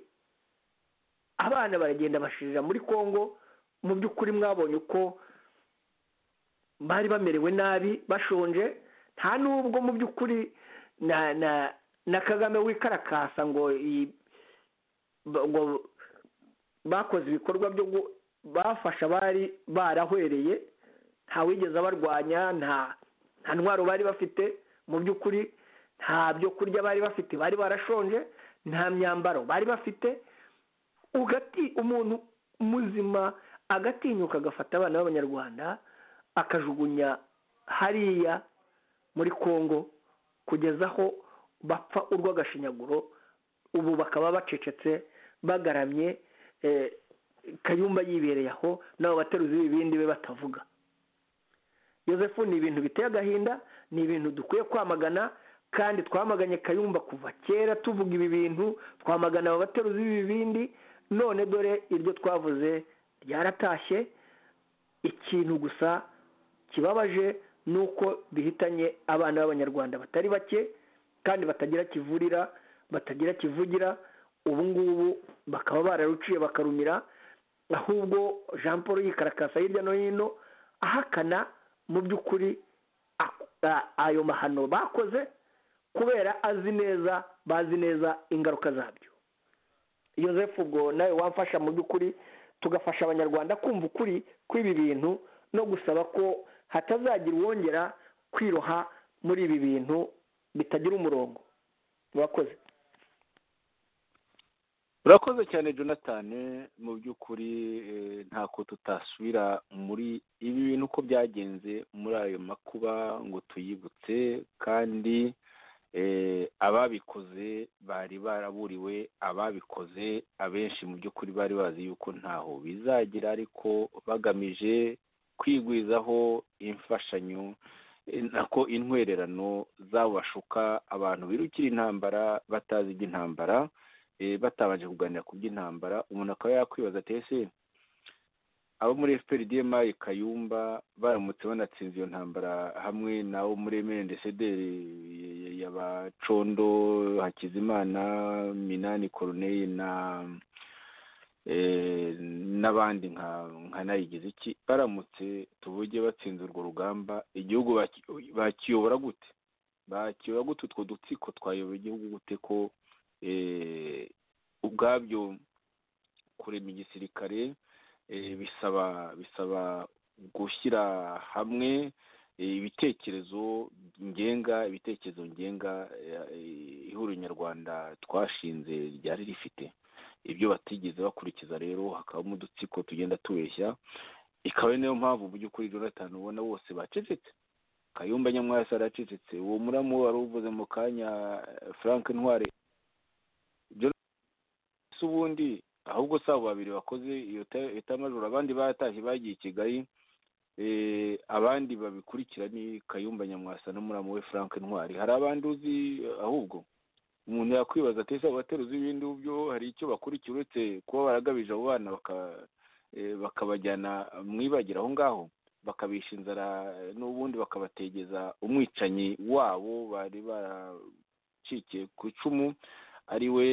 abana baragenda bashirira muri congo mu by'ukuri mwabonye uko bari bamerewe nabi bashonje nta n'ubwo mu by'ukuri na na na kagame wikarakasa ngo ngo bakoze ibikorwa byo bafasha abari barahwereye ntawigeze abarwanya nta nta ntwaro bari bafite mu by'ukuri nta byo kurya bari bafite bari barashonje nta myambaro bari bafite ugati umuntu muzima agatinyuka agafata abana b'abanyarwanda akajugunya hariya muri congo kugeza aho bapfa urw'agashinyaguro ubu bakaba bacecetse bagaramye kayumba yibereye aho nabo bateruzi b'ibindi be batavuga yosefu ni ibintu biteye agahinda ni ibintu dukwiye kwamagana kandi twamaganye kayumba kuva kera tuvuga ibi bintu twamagana aba bateruzi b'ibibindi none dore iryo twavuze ryaratashye ikintu gusa kibabaje ni uko bihitanye abana b'abanyarwanda batari bake kandi batagira kivurira batagira kivugira ubu ngubu bakaba bararuciye bakarumira ahubwo jean paul yikarakasa hirya no hino ahakana mu by'ukuri ayo mahano bakoze kubera azi neza bazi neza ingaruka zabyo yosefu ubwo nawe wamfasha mu by'ukuri tugafasha abanyarwanda kumva ukuri kw'ibi bintu no gusaba ko hatazagira uwongera kwiroha muri ibi bintu bitagira umurongo murakoze urakoze cyane jonathan mu by'ukuri ntako tutasubira muri ibi bintu uko byagenze muri ayo makuba ngo tuyibutse kandi ababikoze bari baraburiwe ababikoze abenshi mu by'ukuri bari bazi yuko ntaho bizagira ariko bagamije kwigwizaho imfashanyo nako intwererano zabashuka abantu birukira intambara batazi iby'intambara batabanje kuganira ku by'intambara umuntu akaba yakwibaza ati ese abo muri efuperi diyemari kayumba baramutse banatsinze iyo ntambara hamwe nawo muri emeli ndetse y'abacondo hakizimana minani koroneri na n'abandi nka nayigize iki baramutse tuvuge batsinze urwo rugamba igihugu bakiyobora gute bakiyobora gute utwo dutsiko twayobora igihugu gute ko ubwabyo kurema igisirikare bisaba bisaba gushyira hamwe ibitekerezo ngenga ibitekerezo ngenga ihuriro nyarwanda twashinze ryari rifite ibyo batigeze bakurikiza rero hakabamo udutsiko tugenda tubeshya ikaba ari nayo mpamvu mu by'ukuri jonathan ubona bose bacecetse kayumba nyamwasi aracecetse uwo muramu wari uvuze mu kanya frank ntware ubundi ahubwo si abo babiri bakoze iyo tamajoro abandi baratashye bagiye i kigali abandi babikurikira ni kayumba nyamwasa n'umuramu we frank ntwari hari abandi uzi ahubwo umuntu yakwibaza ati ese abo bateruzi ibindi byo hari icyo bakurikiye uretse kuba baragabije abo bana bakabajyana mwibagira aho ngaho bakabisha inzara n'ubundi bakabategeza umwicanyi wabo bari baracikiye ku icumu ari we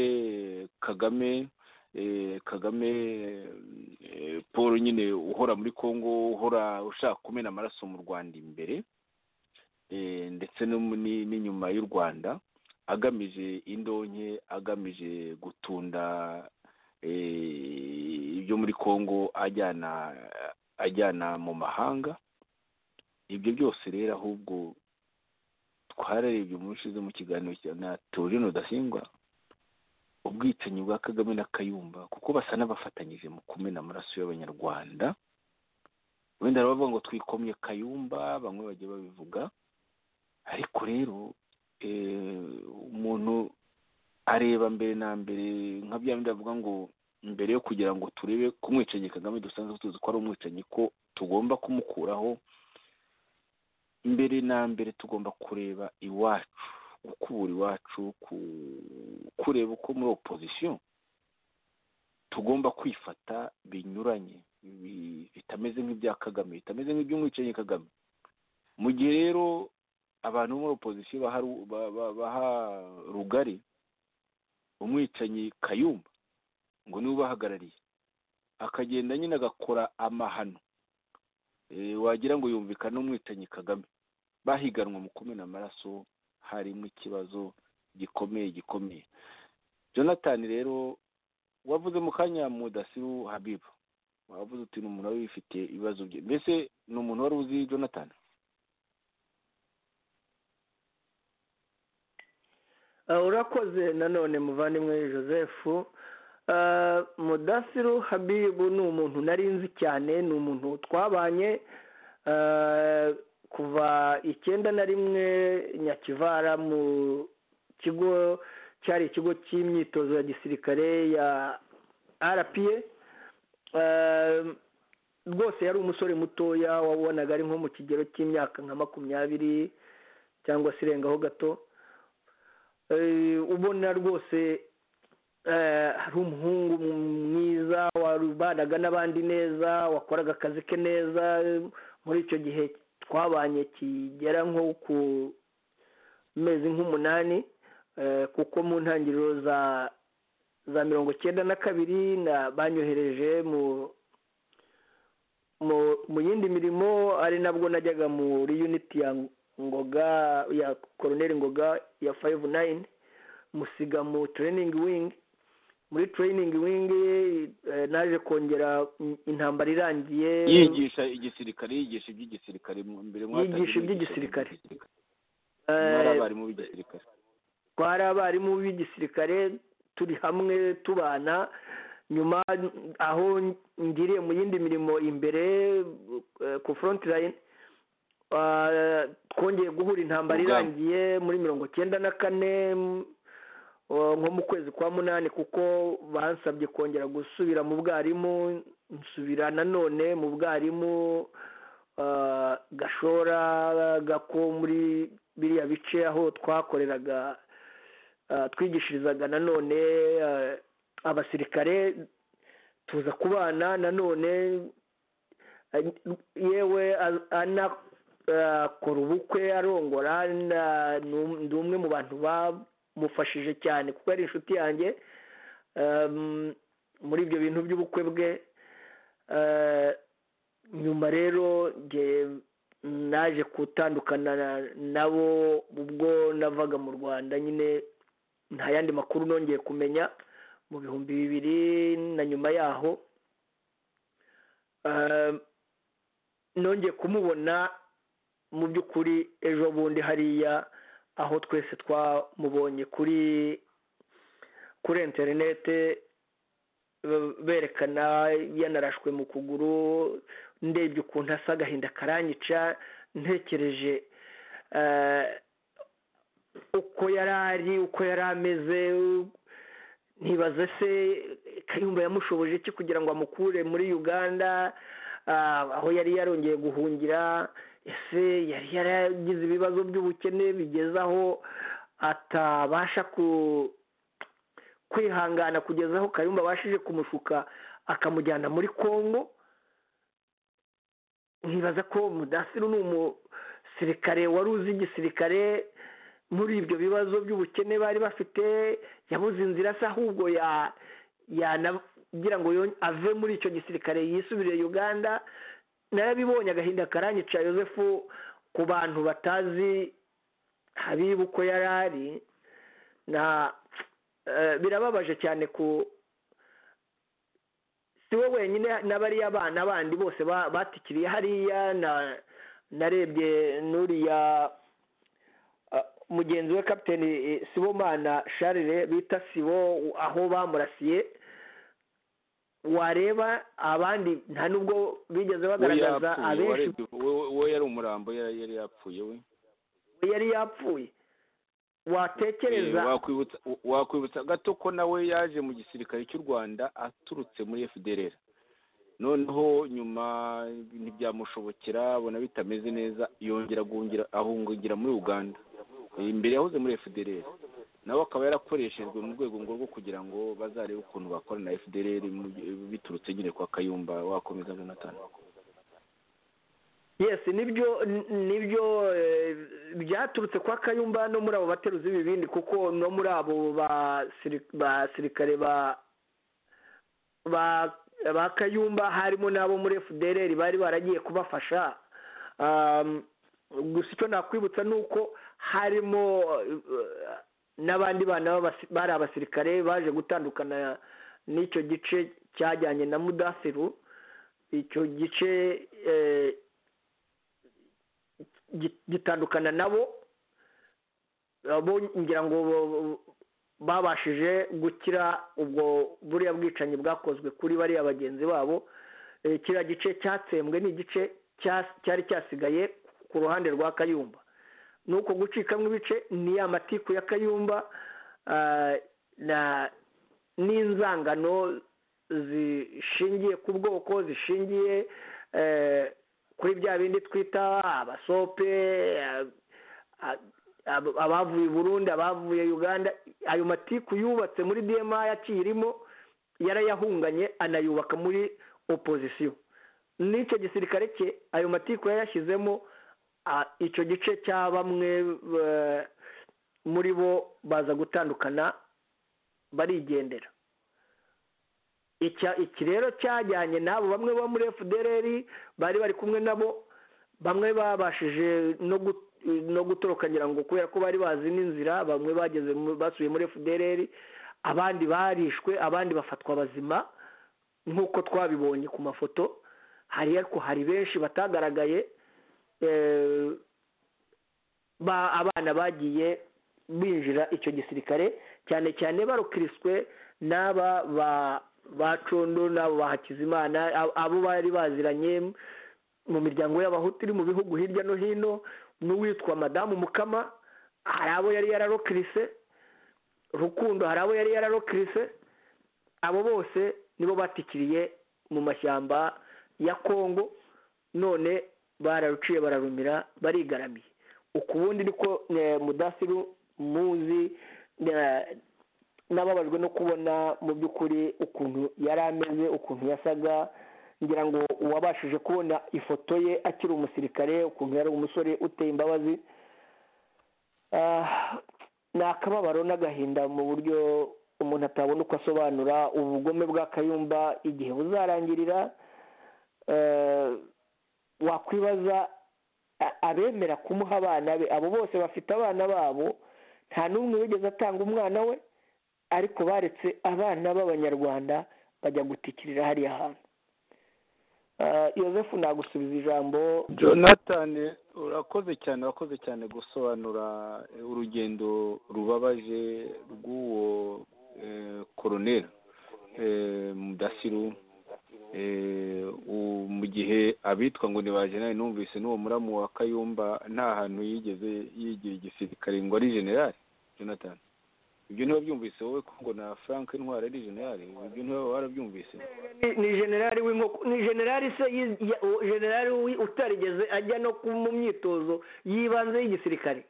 kagame kagame paul nyine uhora muri congo uhora ushaka kumena amaraso mu rwanda imbere ndetse n'inyuma y'u rwanda agamije indonke agamije gutunda ibyo muri congo ajyana ajyana mu mahanga ibyo byose rero ahubwo twararebye umushize mu kiganiro na teorino udasingwa ubwicanyi bwa kagame na kayumba kuko basa n'abafatanyije mu kumena amaraso y'abanyarwanda wenda bavuga ngo twikomye kayumba bamwe bagiye babivuga ariko rero umuntu areba mbere na mbere nka bya bindi bavuga ngo mbere yo kugira ngo turebe ku mwicanyi kagame dusanzwe tuzi ko ari umwicanyi ko tugomba kumukuraho mbere na mbere tugomba kureba iwacu gukubura iwacu kureba uko muri opozisiyo tugomba kwifata binyuranye bitameze nk'ibya kagame bitameze nk'iby'umwicanyi kagame mu gihe rero abantu bo muri opozisiyo baha rugari umwicanyi kayumba ngo niwe ubahagarariye akagenda nyine agakora amahano wagira ngo yumvikane n'umwicanyi kagame bahiganwa mu kumena amaraso harimo ikibazo gikomeye gikomeye jonathan rero wavuze mu kanya mudasiru habibu wavuze uti ni umuntu wari wifitiye ibibazo bye mbese ni umuntu wari uzi jonathan urakoze nanone muvandimwe joseph mudasiru habibu ni umuntu nari nzi cyane ni umuntu twabanye kuva icyenda na rimwe nyakivara mu kigo cyari ikigo cy'imyitozo ya gisirikare ya rpa rwose yari umusore mutoya wabonaga ari nko mu kigero cy'imyaka nka makumyabiri cyangwa se irengaho gato ubona rwose hari umuhungu mwiza warubanaga n'abandi neza wakoraga akazi ke neza muri icyo gihe twabanye kigera nko ku mezi nk'umunani kuko mu ntangiriro za za mirongo icyenda na kabiri banyohereje mu mu yindi mirimo ari nabwo najyaga muri uniti ya ngoga ya koroneri ngoga ya fayive nayini musiga mu tereyiningi wingi muri tereyiningi wingi naje kongera intambara irangiye yigisha igisirikare yigisha iby'igisirikare mbere yigisha iby'igisirikare abarimu b'igisirikare twari abarimu b'igisirikare turi hamwe tubana nyuma aho ngiriye mu yindi mirimo imbere ku forontline twongeye guhura intambara irangiye muri mirongo icyenda na kane nko mu kwezi kwa munani kuko bansabye kongera gusubira mu bwarimu nsubira nanone mu bwarimu gashora gako muri biriya bice aho twakoreraga twigishirizaga nanone abasirikare tuza kubana nanone yewe anakora ubukwe arongora ni umwe mu bantu ba mufashije cyane kuko ari inshuti yanjye muri ibyo bintu by'ubukwe bwe nyuma rero naje gutandukana nabo ubwo navaga mu rwanda nyine nta yandi makuru nongeye kumenya mu bihumbi bibiri na nyuma yaho nongeye kumubona mu by'ukuri ejo bundi hariya aho twese twamubonye kuri kuri interinete berekana yanarashwe mu kuguru ndebye ukuntu asa agahinda karanyica ntekereje uko yari ari uko yari ameze ntibaze se kayumba yamushoboje iki kugira ngo amukure muri uganda aho yari yarongeye guhungira ese yari yaragize ibibazo by'ubukene bigeze aho atabasha kwihangana kugeza aho kayumba abashije kumushuka akamujyana muri congo nkibaza ko mudasiru ni umusirikare wari uzi igisirikare muri ibyo bibazo by'ubukene bari bafite yabuze inzira se ahubwo yanagira ngo yo- ave muri icyo gisirikare yisubirire uganda narabibonye agahinda karanyica yosefu ku bantu batazi habibu uko yari ari na eh, birababaje cyane ku si we wenyine n'abariya bana bandi bose ba- batikiriye hariya na narebye n'uriya ah, mugenzi we kapiteni eh, sibomana sharire bita sibo aho bamurasiye wareba abandi nta nubwo bigeze we bagaragaza yapfuye abenshi warebye we- we yari umurambo yari yari yapfuye we yari yapfuye watekereza Eh, wakwibutsa wakwibutsa gato ko nawe yaje mu gisirikare cy'u rwanda aturutse muri fdr noneho nyuma ntibyamushobokera abona bitameze neza yongera guhungira ahungira muri uganda Eh, imbere yahoze muri fdr nawe akaba yarakoreshejwe mu rwego ngo rwo kugira ngo bazarebe ukuntu bakora na fdr mu- biturutse nyine kwa kayumba wakomeza jonathan yes nibyo n- nibyo eh, byaturutse kwa kayumba no muri abo bateruzi b'ibibindi kuko no muri abo basiri- basirikare ba ba ba kayumba harimo n'abo muri fdr bari baragiye kubafasha Um, gusa icyo nakwibutsa ni uko harimo eh, n'abandi bana b'abasi- bari abasirikare baje gutandukana n'icyo gice cyajyanye na mudasiru icyo gice eh, gi- gitandukana nabo abo ngira ngo bo- babashije gukira ubwo buriya bwicanyi bwakozwe kuri bariya bagenzi babo Eh, kiriya gice cyatsembwe ni igice cya- cyari cyasigaye ku ruhande rwa kayumba ni uko gucikamo ibice ni ya matiku ya kayumba ah, na n'inzangano zishingiye ku bwoko zishingiye eh, kuri bya bindi twita abasope ah, ah, ab- abavuye i burundi abavuye uganda ayo matiku yubatse muri dma yakirimo yarayahunganye anayubaka muri opozisiyo n'icyo gisirikare cye ayo matiku yayashyizemo ah, icyo gice cya bamwe eh, muri bo baza gutandukana barigendera Icya- iki rero cyajyanye n'abo bamwe bo muri fdr bari bari kumwe nabo bamwe babashije no gu- no gutoroka ngira ngo kubera ko bari bazi n'inzira bamwe bageze mu- basubiye muri fdr abandi barishwe abandi bafatwa bazima nk'uko twabibonye ku mafoto hari ariko hari benshi batagaragaye eh, ba- abana bagiye binjira icyo gisirikare cyane cyane barukiriswe n'aba ba ba condo n'abo ba hakizimana a- abo bari baziranye mu miryango y'abahutu iri mu bihugu hirya no hino n'uwitwa madamu mukama hari abo yari yararokirise rukundo hari abo yari yararokirise abo bose nibo batikiriye mu mashyamba ya kongo none bararuciye bararumira barigaramiye ukubundi niko eh, mudasiru muzi eh, nababajwe no kubona mu by'ukuri ukuntu yari ameze ukuntu yasaga ngira ngo uwabashije kubona ifoto ye akiri umusirikare ukuntu yari umusore uteye imbabazi Ah, ni akababaro n'agahinda mu buryo umuntu atabona uko asobanura ubugome bwa kayumba igihe buzarangirira Eh, wakwibaza a- abemera kumuha abana be abo bose bafite abana babo nta n'umwe wigeze atanga umwana we ariko baretse abana b'abanyarwanda bajya gutikirira hariya hantu Eh, yosefu nagusubiza ijambo jonathan urakoze cyane urakoze cyane gusobanura eh, urugendo rubabaje rw'uwo eh, koroneri eh, mudasiru eh, u- mu gihe abitwa ngo ni ba generali numvise n'uwo muramu wa kayumba nta hantu yigeze yigira igisirikare ngo ari generali jonathan ibyo ntiwabyumvise wowe ko ngo na frank intwari ari generali ibyo ntiwaba warabyumvise ni- ni generali w'inkoko ni generali se yi- ya- u- generali wi- utarigeze ajya no ku- mu myitozo y'ibanze y'igisirikare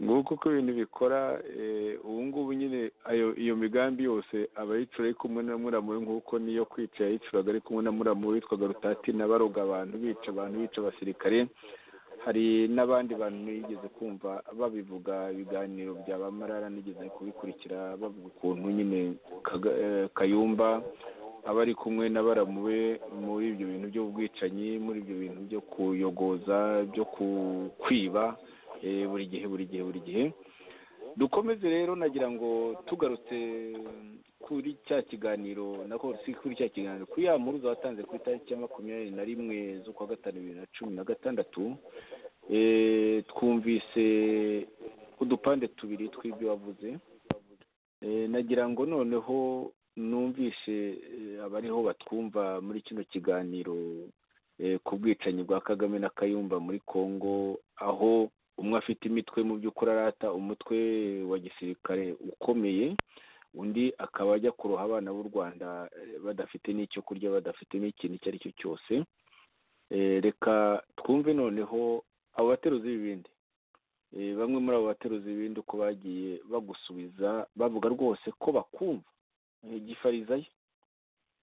nguko uko ibintu bikora eh, ubu ngubu nyine ayo iyo migambi yose aba yicura ari kumwe na muramu we nk'uko niyo kwica yayicuraga ari kumwe na muramu we witwaga rutati na baroga abantu bica abantu bica abasirikare hari n'abandi bantu nigeze kumva babivuga ibiganiro bya bamarara nigeze kubikurikira bavuga ukuntu nyine Kaga- eh, kayumba aba ari kumwe na baramu be muri ibyo bintu by'ubwicanyi muri ibyo bintu byo kuyogoza byo ku- kwiba eh, buri gihe buri gihe buri gihe dukomeze rero nagira ngo tugarutse kuri cya kiganiro nako si kuri cya kiganiro kuri ya mpuruza watanze ku itariki ya makumyabiri na rimwe z'ukwa gatanu bibiri na cumi na gatandatu eh, twumvise udupande tubiri tw'ibyo wavuze Eh, nagira ngo noneho numvishe eh, abariho batwumva muri kino kiganiro eh, ku bwicanyi bwa kagame na kayumba muri congo aho umwe afite imitwe mu by'ukuri arata umutwe wa gisirikare ukomeye undi akaba ajya kuroha abana b'u rwanda eh, badafite n'icyo kurya badafite n'ikintu icyo ari cyo cyose Eh, reka twumve noneho abo bateruzi b'ibindi Eh, bamwe muri abo bateruzi b'ibindi uko bagiye bagusubiza bavuga rwose ko bakumva Eh, gifarizayo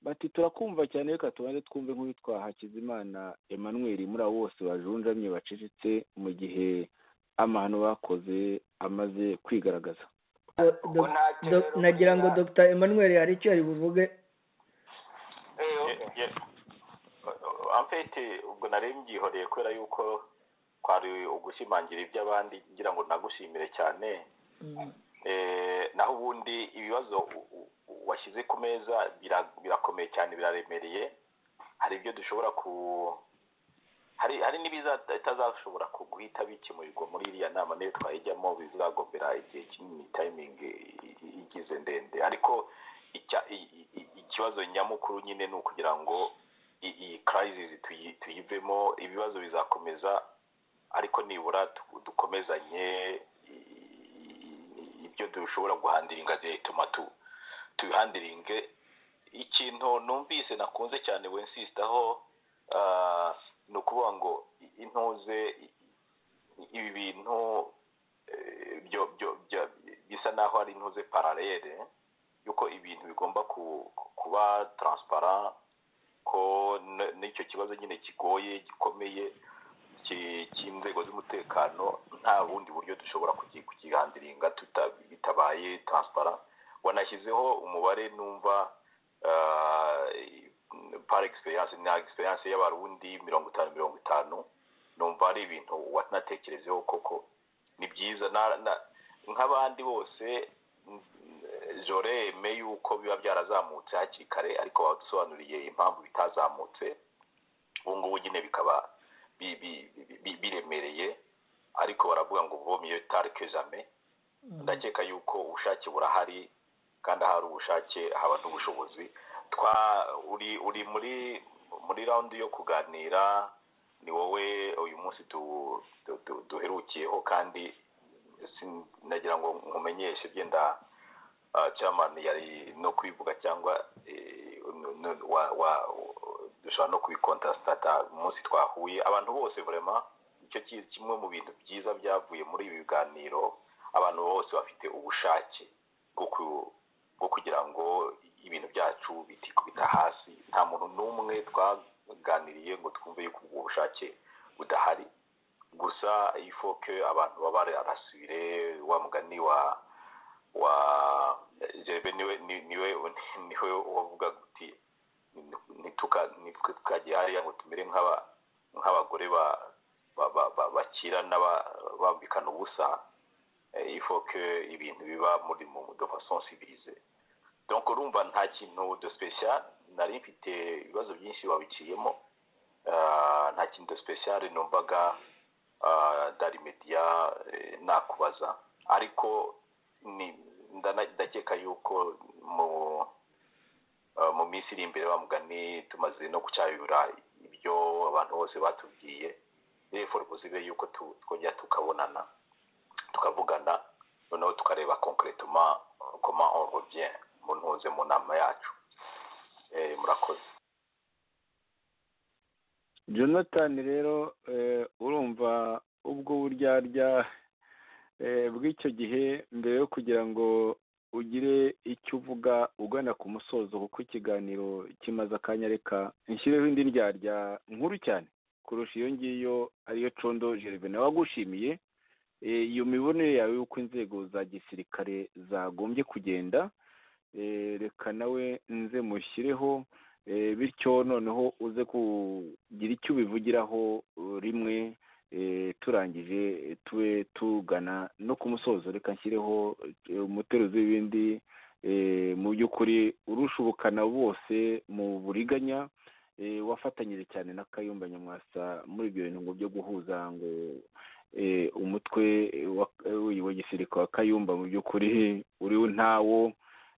bati turakumva cyane reka tubanze twumve nk'uwitwa hakizimana emmanuel muri abo bose bajunjamye bacecetse mu gihe amahano bakoze amaze kwigaragaza Do- do- nagira ngo dr emmanuel hari icyo yari buvuge Ye- ye- amfete ubwo nari mbyihoreye kubera yuko kwari ugushimangira iby'abandi ngira ngo nagushimire cyane Mm. Eh, naho ubundi ibibazo u- u- washyize ku meza bira- birakomeye cyane biraremereye hari ibyo dushobora ku hari hari n'ibitazashobora guhita bikimurirwa muri iriya nama niyo twayijyamo bizagombera igihe kinini tayimingi igize ndende ariko icya- i- i- i- ikibazo nyamukuru nyine ni ukugira ngo i- iyi karayizisi tuyi- tuyivemo ibibazo bizakomeza ariko nibura tu- dukomezanye i- i- ibyo dushobora guhandira ingazi bituma tu- tubihandira inge ikintu numvise nakunze cyane wensistaho ah, ni ukuvuga ngo i- intuze i- i- ibi bintu eh, byo- byo- bya- bisa naho ari intuze paralele yuko ibintu bigomba ku- kuba transparent ko n- n'icyo kibazo nyine kigoye gikomeye ki- cy'inzego z'umutekano nta bundi buryo dushobora kuki- kukigandiringa tuta- bitabaye transparent wanashyizeho umubare numva ah, par experience na experience y'abarundi mirongo itanu mirongo itanu numva ari ibintu watanatekerezeho koko ni byiza na- na- nk'abandi bose joreme yuko biba byarazamutse hakiri kare ariko badusobanuriye impamvu bitazamutse ubu ngubu nyine bikaba bi- bi- bi- bi- biremereye ariko baravuga ngo vomiyo tarike jame ndakeka yuko ubushake burahari kandi ahari ubushake haba n'ubushobozi twa uri uri muri muri rawundi yo kuganira ni wowe uyu munsi tu- tu- tu- duherukiyeho kandi sin- nagira ngo nkumenyeshe byenda ah, chairman yari no kubivuga cyangwa eh, no- no- wa- wa- dushobora no kubikontrasitata umunsi twahuye abantu bose vraiment nicyo ki- kimwe mu bintu byiza byavuye muri ibi biganiro abantu bose bafite ubushake bwo ku- bwo kugira ngo ibintu byacu bitikubita hasi nta muntu n'umwe twaganiriye ngo twumve yuko ubwo bushake budahari gusa ifoke abantu baba barasubire wa mugani wa wa jebe niwe ni- niwe niwe wavuga uti "Nituka- nitwe hariya ngo tumere nk'aba nk'abagore ba- ba- ba- ba- bakirana ba- bambikana ubusa Eh, il faut que ibintu biba muri mu de façon civilisée donc urumva nta kintu de special nari mfite ibibazo byinshi wabiciyemo Ah, nta kintu de special numvaga ah, dari media eh, nakubaza ariko ni ndana- ndakeka yuko mu ah, mu minsi iri imbere bamugani tumaze no gucyayura ibyo abantu bose batubwiye therefore buzibe yuko tu- twongera tukabonana tukavugana noneho tukareba concretement comment on revient mu ntuze mu nama yacu Eh, murakoze jonathan rero eh, urumva ubwo buryarya eh, bw'icyo gihe mbere yo kugira ngo ugire icyo uvuga ugana ku musozo kuko ikiganiro kimaze akanya reka nshyireho indi ndyarya nkuru cyane kurusha iyo ngiyo ariyo condo gerve nawe agushimiye iyo mibonere yawe y'uko inzego za gisirikare zagombye kugenda reka nawe nze mushyireho bityo noneho uze kugira icyo ubivugiraho rimwe turangije tube tugana no ku musozo reka nshyireho umuteruzi w'ibindi mu by'ukuri urusha ubukana bose mu buriganya wafatanyije cyane na kayumba nyamwasa muri ibyo bintu byo guhuza ngo umutwe wa gisirikare wa kayumba mu by'ukuri uri ntawo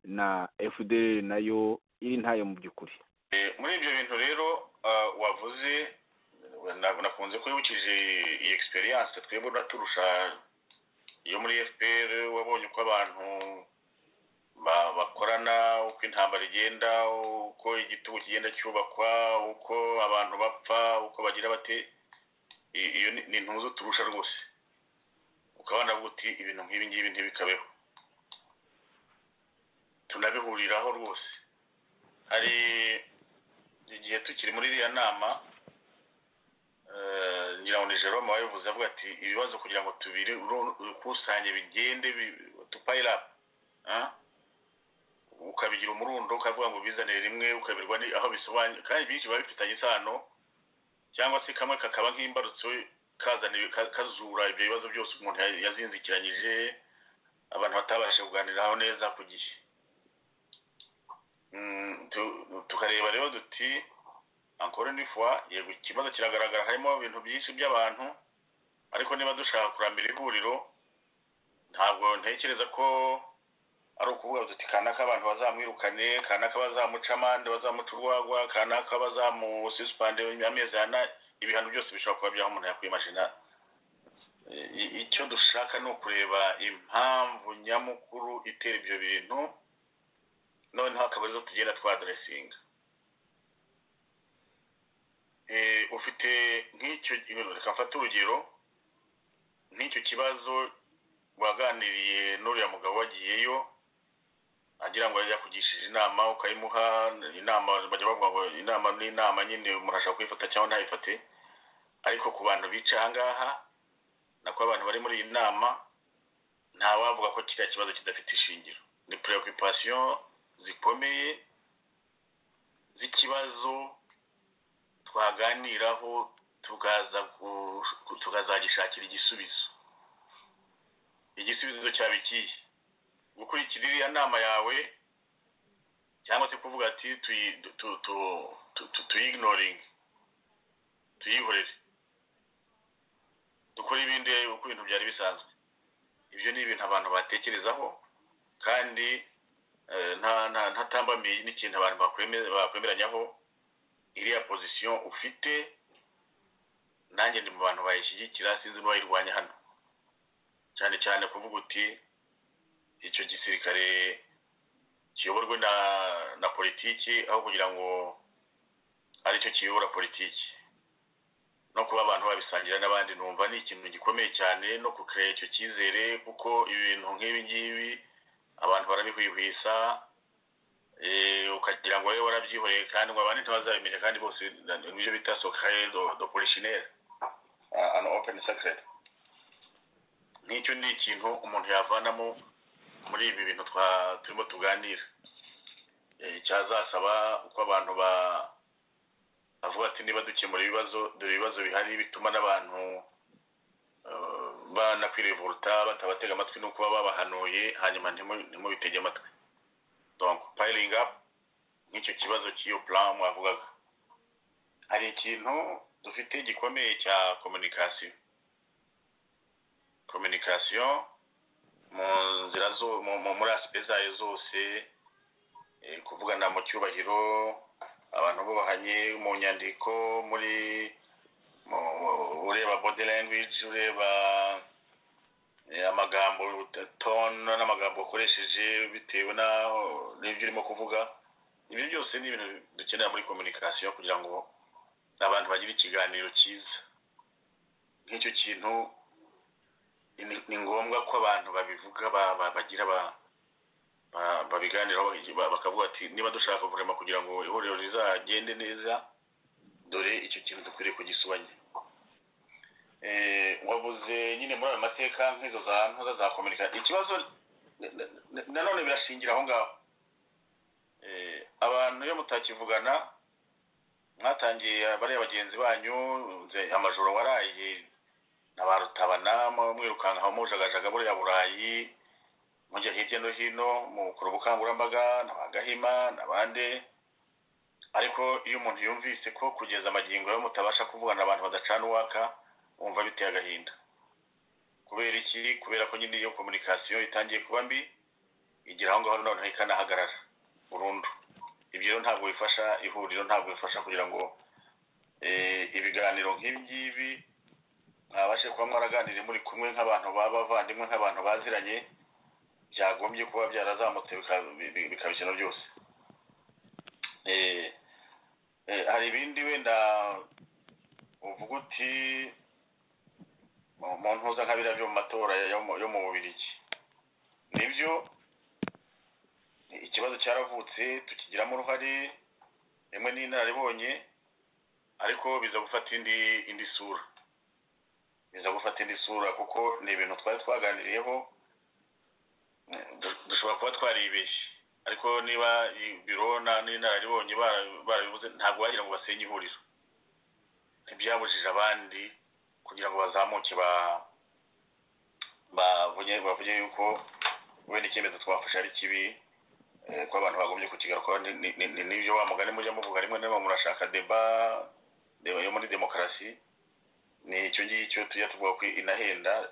na fdr nayo iri ntayo mu by'ukuri muri ibyo bintu rero wavuze nakunze ko yibukije iyi egisperiyanse twebwe turusha iyo muri fpr wabonye uko abantu bakorana uko intambara igenda uko igitugu kigenda cyubakwa uko abantu bapfa uko bagira bate iyo ni intuzo turusha rwose ukabona uti ibintu nk'ibi ngibi ntibikabeho tunabihuriraho rwose hari igihe tukiri muri iriya nama ngira ngo ni jerome wabivuze avuga ati ibibazo kugira ngo tubiri rukusanye bigende tupayirapu ukabigira umurundo ukavuga ngo ubizanire rimwe ukabirwa aho bisobanuye kandi byinshi biba bifitanye isano cyangwa se kamwe kakaba nk'imbarutso kazaniwe kazura ibyo bibazo byose umuntu yazinzikiranyije abantu batabasha kuganiraho neza ku gihe tukareba rero duti ankore n'ifuwa yego ikibazo kiragaragara harimo ibintu byinshi by'abantu ariko niba dushaka kurambira ihuriro ntabwo ntekereza ko ari ukuvuga duti kanaka abantu bazamwirukane kanaka bazamuca amande bazamuca urwagwa kanaka bazamusisipande amezi ana ibihano byose bishobora kuba byaho umuntu yakwimajina icyo dushaka ni ukureba impamvu nyamukuru itera ibyo bintu noneho akaba arizo tugenda twaderesinga ufite nk'icyo reka mfate urugero nk'icyo kibazo waganiriye n'uriya mugabo wagiyeyo agira ngo yakugishije inama ukayimuha inama bajya bavuga ngo inama n'inama nyine umuntu ashobora kuyifata cyangwa ntayifate ariko ku bantu bica ahangaha nako abantu bari muri iyi nama ntawavuga ko kiriya kibazo kidafite ishingiro ni preoccupation zikomeye z'ikibazo twaganiraho tukazagishakira igisubizo igisubizo cyaba ikihe gukurikira iriya nama yawe cyangwa se kuvuga ati tuyignoringe tuyihorere dukore ibindi uko ibintu byari bisanzwe ibyo ni ibintu abantu batekerezaho kandi ntatambamiye n'ikintu abantu bakwemeranyaho iriya pozisiyo ufite nanjye ndi mu bantu bayishyigikira sinzi bayirwanya hano cyane cyane kuvuga uti icyo gisirikare kiyoborwe na na politiki aho kugira ngo aricyo kiyobora politiki no kuba abantu babisangira n'abandi numva ni ikintu gikomeye cyane no kukeya icyo cyizere kuko ibintu nk'ibi ngibi abantu barabihwihwisa ukagira ngo wowe warabyihoreye kandi ngo abandi ntibazabimenya kandi bose nibyo bita sokare do polishinere ano openi sekireti nk'icyo ni ikintu umuntu yavanamo muri ibi bintu turimo tuganira cyazasaba uko abantu bavuga ati niba dukemura ibibazo dore ibibazo bihari bituma n'abantu banakwirevuruta batabatega amatwi no kuba babahanuye hanyuma ntimubitege amatwi donc piling up nk'icyo kibazo cy'iyo plan mwavugaga hari ikintu dufite gikomeye cya communication communication mu nzira zo muri asipe zayo zose kuvugana mu cyubahiro abantu bubahanye mu nyandiko muri ureba body language ureba amagambo tone n'amagambo ukoresheje bitewe n'ibyo urimo kuvuga ibyo byose ni ibintu dukenera muri communication kugira ngo abantu bagire ikiganiro cyiza nk'icyo kintu ni ngombwa ko abantu babivuga bagira babiganiraho bakavuga ati niba dushaka kuvurema kugira ngo ihuriro rizagende neza dore icyo kibazo ukwiriye kugisubanya wabuze nyine muri ayo mateka nk'izo za ntoza za kominika ikibazo nanone birashingira aho ngaho abantu iyo mutakivugana mwatangiye bariya bagenzi banyu amajoro waraye na ba rutabana mwirukanka mujagajaga buriya burayi mujya hirya no hino mukora ubukangurambaga na ba gahima n'abandi ariko iyo umuntu yumvise ko kugeza amagingo yo mutabasha kuvugana abantu badacana uwaka wumva biteye agahinda kubera iki kubera ko nyine iyo komunikasiyo itangiye kuba mbi igira aho ngaho noneho ikanahagarara burundu ibyo rero ntabwo bifasha ihuriro ntabwo bifasha kugira ngo ibiganiro nk'ibi ngibi mwabashe kuba mwaraganiriye muri kumwe nk'abantu b'abavandimwe nk'abantu baziranye byagombye kuba byarazamutse bikaba ikintu byose hari ibindi wenda uvuga uti mu ntuza nka biriya byo mu matora yo mu bubirigi nibyo ikibazo cyaravutse tukigiramo uruhare rimwe n'inararibonye ariko biza gufata indi indi sura biza gufata indi sura kuko ni ibintu twari twaganiriyeho dushobora kuba twaribeshye ariko niba biro n'inararibonye barabivuze ntabwo bagira ngo basenye ihuriro ntibyabujije abandi kugira ngo bazamuke bavuge yuko wenda icyemezo twafashe ari kibi ko abantu bagombye kukigarukaho n'ibyo wa mugani mujya muvuga rimwe na rimwe murashaka deba deba yo muri demokarasi ni icyo ngicyo tujya tuvuga ko inahenda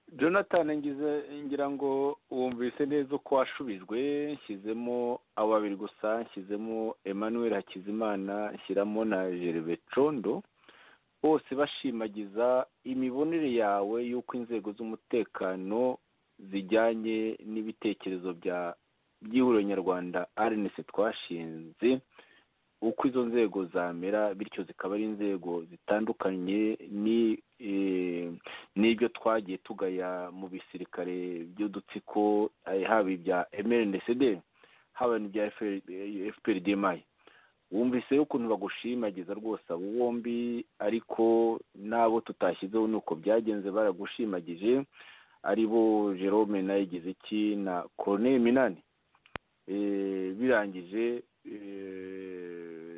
jonathan ngize ngira ngo wumvise neza uko washubijwe nshyizemo abo babiri gusa nshyizemo emmanuel hakizimana nshyiramo na gervais condo bose bashimagiza imibonere yawe y'uko inzego z'umutekano zijyanye n'ibitekerezo bya by'ihuriro nyarwanda rnc twashinze uko izo nzego zamera bityo zikaba ari inzego zitandukanye n'ibyo twagiye tugaya mu bisirikare by'udutsiko haba ibya mrnsd haba n'ibya fprdmi wumvise ukuntu bagushimagiza rwose abo bombi ariko n'abo tutashyizeho ni uko byagenze baragushimagije ari bo jerome nayigize iki na koroneri minani birangije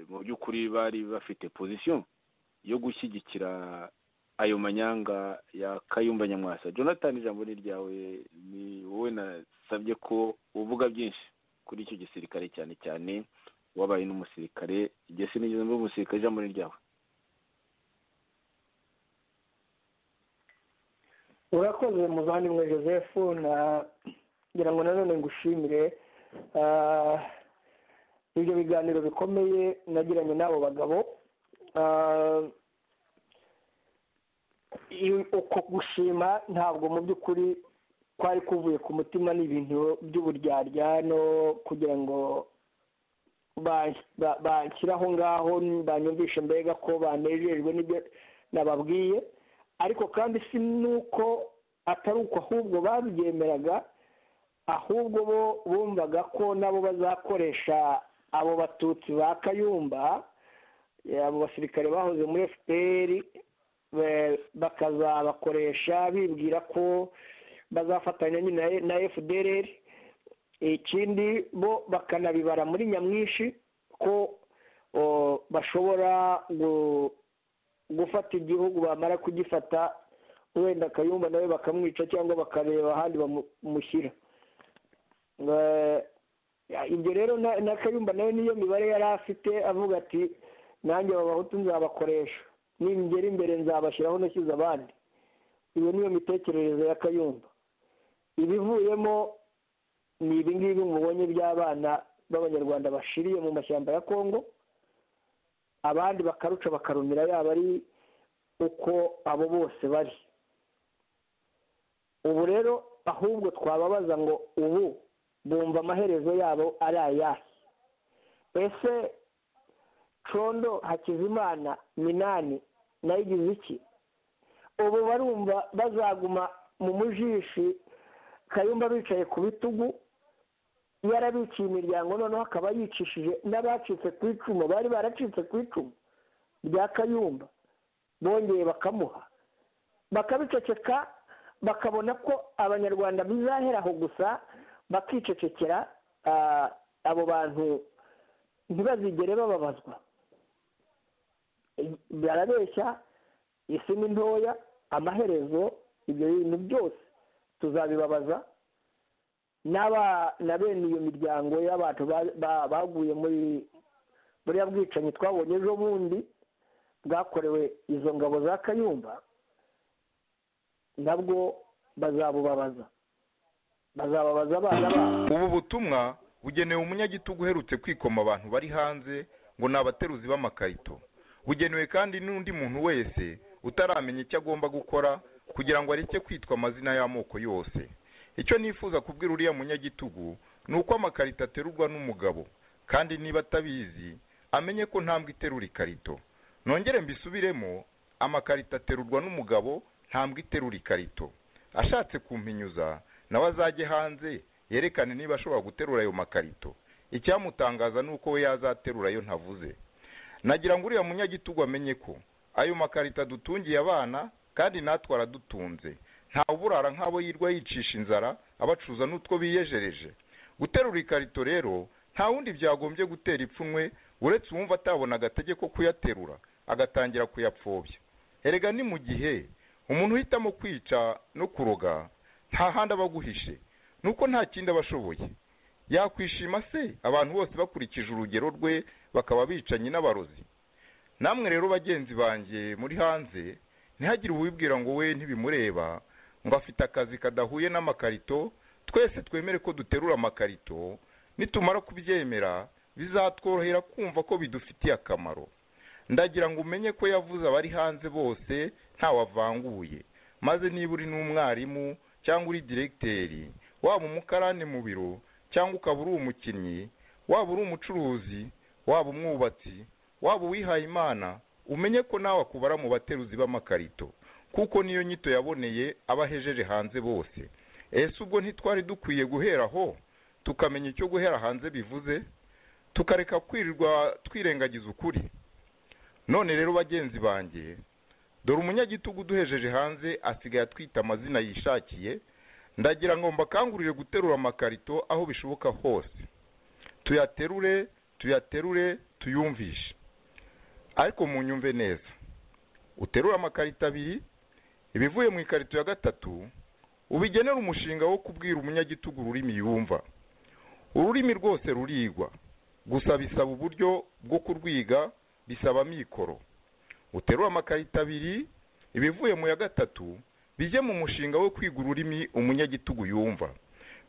mu by'ukuri bari bafite pozisiyo yo gushyigikira ayo manyanga ya kayumba nyamwasa jonathan ijambo ni ryawe ni wowe nasabye ko uvuga byinshi kuri icyo gisirikare cyane cyane wabaye n'umusirikare igihe sinigeze muri umusirikare ijambo ni ryawe urakoze muvandimwe joseph nagira ngo nanone ngushimire ibyo biganiro bikomeye nagiranye n'abo bagabo uko gushima ntabwo mu by'ukuri kwari kuvuye ku mutima ni ibintu by'uburyarya no kugira ngo banshyira aho ngaho banyumvishe mbega ko banejejwe n'ibyo nababwiye ariko kandi si nuko atari uko ahubwo babyemeraga ahubwo bo bumvaga ko nabo bazakoresha abo batutsi ba kayumba abo basirikare bahoze muri fpr bakazabakoresha bibwira ko bazafatanya nyine na fdr ikindi bo bakanabibara muri nyamwinshi ko bashobora gufata igihugu bamara kugifata wenda akayumba nawe bakamwica cyangwa bakareba ahandi bamushyira ibyo rero n'akayumba nawe niyo mibare yari afite avuga ati nanjye babahutu nzabakoresha ningera imbere nzabashyiraho nashyize abandi iyo niyo mitekerereze y'akayumba ibivuyemo ni ibingibi mubonye by'abana b'abanyarwanda bashiriye mu mashyamba ya kongo abandi bakaruca bakarumira yaba ari uko abo bose bari ubu rero ahubwo twababaza ngo ubu bumva amaherezo yabo ari ayahe ese condo hakizimana minani nayigize iki ubu barumva bazaguma mu mujishi kayumba bicaye ku bitugu yarabiciye imiryango noneho akaba yicishije n'abacitse ku icumu bari baracitse ku icumu rya kayumba bongeye bakamuha bakabiceceka bakabona ko abanyarwanda bizahera aho gusa bakicecekera abo bantu ntibazigere bababazwa barabeshya isi ni ntoya amaherezo ibyo bintu byose tuzabibabaza na bene iyo miryango y'abantu baguye muri buriya bwicanyi twabonye ejo bundi bwakorewe izo ngabo za kayumba nabwo bazabubabaza bazababaza abana babo ubu butumwa bugenewe umunyagitugu uherutse kwikoma abantu bari hanze ngo ni abateruzi b'amakarito bugenewe kandi n'undi muntu wese utaramenya icyo agomba gukora kugira ngo areke kwitwa amazina y'amoko yose icyo nifuza kubwira uriya munyagitugu ni uko amakarito aterurwa n'umugabo kandi niba atabizi amenye ko ntambwe iterura ikarito nongere mbisubiremo amakarito aterurwa n'umugabo ntambwe iterura ikarito ashatse kumpinyuza nawe azajye hanze yerekane niba ashobora guterura ayo makarito icyamutangaza ni uko we yazaterura ayo ntavuze nagira ngo uriya munyagitugu amenye ko ayo makarita dutungiye abana kandi natwe aradutunze nta uburara nk'abo yirwa yicisha inzara abacuruza n'utwo biyejereje guterura ikarito rero nta wundi byagombye gutera ipfunwe uretse uwumva atabona agatege ko kuyaterura agatangira kuyapfobya erega ni mu gihe umuntu uhitamo kwica no kuroga nta handi aba aguhishe nuko nta kindi aba ashoboye yakwishima se abantu bose bakurikije urugero rwe bakaba bicanyi n'abarozi namwe rero bagenzi banjye muri hanze ntihagire uwibwira ngo we ntibimureba ngo afite akazi kadahuye n'amakarito twese twemere ko duterura amakarito nitumara kubyemera bizatworohera kumva ko bidufitiye akamaro ndagira ngo umenye ko yavuze abari hanze bose ntawavanguye maze niba uri n'umwarimu cyangwa uri diregiteri waba umukarani mu biro cyangwa ukaba uri umukinnyi waba uri umucuruzi waba umwubatsi waba uwihaye imana umenye ko nawe akubara mu bateruzi b'amakarito kuko niyo nyito yaboneye abahejeje hanze bose ese ubwo ntitwari dukwiye guhera aho tukamenya icyo guhera hanze bivuze tukareka kwirirwa twirengagiza ukuri none rero bagenzi banjye dore umunyagitugu uduhejeje hanze asigaye atwita amazina yishakiye ndagira ngo mbakangurire guterura amakarito aho bishoboka hose tuyaterure tuyaterure tuyumvishe ariko munyumve neza uterure amakarito abiri ibivuye mu ikarito ya gatatu ubigenera umushinga wo kubwira umunyagitugu ururimi yumva ururimi rwose rurigwa gusa bisaba uburyo bwo kurwiga bisaba amikoro uterure amakarito abiri ibivuye mu ya gatatu bijye mu mushinga wo kwiga ururimi umunyagitugu yumva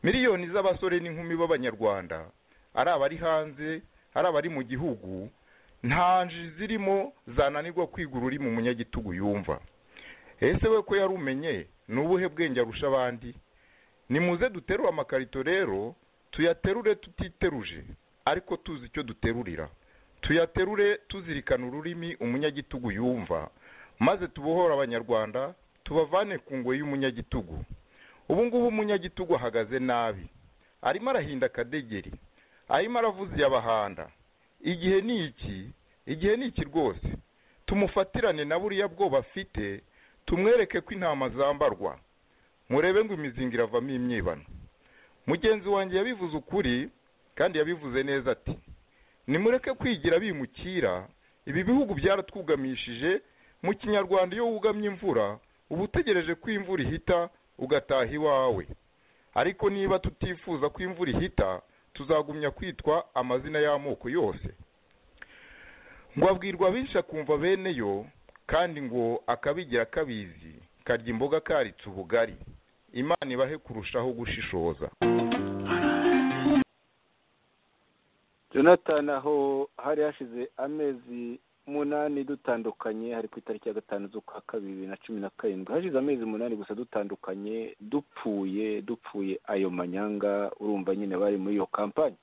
miliyoni z'abasore n'inkumi b'abanyarwanda ari abari hanze ari abari mu gihugu nta nji zirimo zananirwa kwiga ururimi umunyagitugu yumva ese we ko yarumenye ni ubuhe bwenge arusha abandi nimuze duterure amakarito rero tuyaterure tutiteruje ariko tuzi icyo duterurira tuyaterure tuzirikana ururimi umunyagitugu yumva maze tubohore abanyarwanda tubavane ku ngoyi y'umunyagitugu ubu ngubu umunyagitugu ahagaze nabi arimo arahinda akadegeri arimo aravuza iyabahanda igihe ni iki igihe ni iki rwose tumufatirane na buriya bwoba afite tumwereke ko intama zambarwa murebe ngo imizinga iravamo imyibano mugenzi wanjye yabivuze ukuri kandi yabivuze neza ati nimureke kwigira bimukira ibi bihugu byaratwugamishije mu kinyarwanda iyo wugamye imvura uba utegereje ko imvura ihita ugataha iwawe ariko niba tutifuza ko imvura ihita tuzagumya kwitwa amazina y'amoko yose ngo abwirwa benshi akumva bene yo kandi ngo akabigira akabizi karya imboga karitse ubugari imana ibahe kurushaho gushishoza jonathan aho hari hashize amezi umunani dutandukanye hari ku itariki ya gatanu z'ukwa kabiri bibiri na cumi na karindwi hashize amezi umunani gusa dutandukanye dupfuye dupfuye ayo manyanga urumva nyine bari muri iyo kampani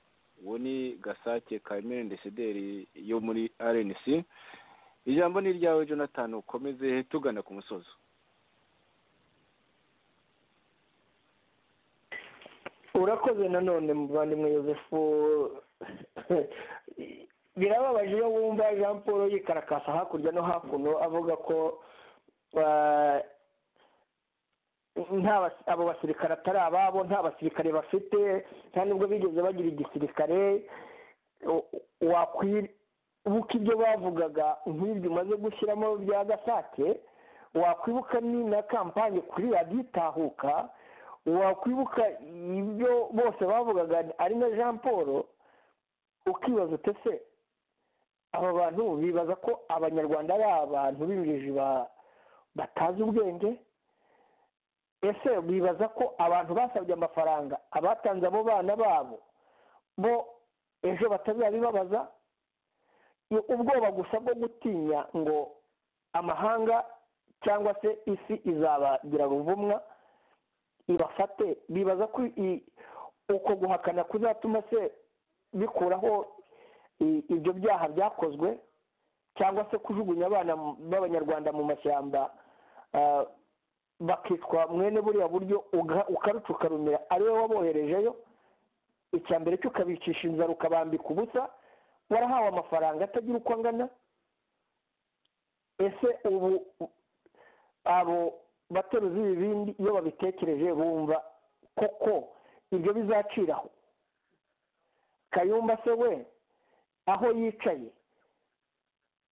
uwo ni gasake kamere ndesederi yo muri rnc ijambo ni iryawe jonathan ukomeze tugana ku musozo urakoze nanone muvandimwe yosefu birababaje iyo wumva jean paul yikarakasa hakurya no hakuno avuga ko abo basirikare atari ababo nta basirikare bafite nta nubwo bigeze bagira igisirikare wakwibuka ibyo bavugaga nk'ibyo umaze gushyiramo bya gasake wakwibuka ni na kampani kuri radiyo itahuka wakwibuka ibyo bose bavugaga ari na jean paul ukibaza utese aba bantu bibaza ko abanyarwanda ari abantu b'injiji batazi ubwenge ese bibaza ko abantu basabye amafaranga abatanze abo bana babo bo ejo batazabibabaza ubwoba gusa bwo gutinya ngo amahanga cyangwa se isi izabagira ruvumwa ibafate bibaza ko uko guhakana kuzatuma se bikuraho ibyo byaha byakozwe cyangwa se kujugunya abana b'abanyarwanda mu mashyamba bakitwa mwene buriya buryo ukaruca ukarumira ari wowe waboherejeyo icya mbere cyo ukabicisha inzara ukabambika ubusa warahawe amafaranga atagira uko angana ese ubu abo bateruzi ibibindi iyo babitekereje bumva koko ibyo bizaciraho kayumba se we aho yicaye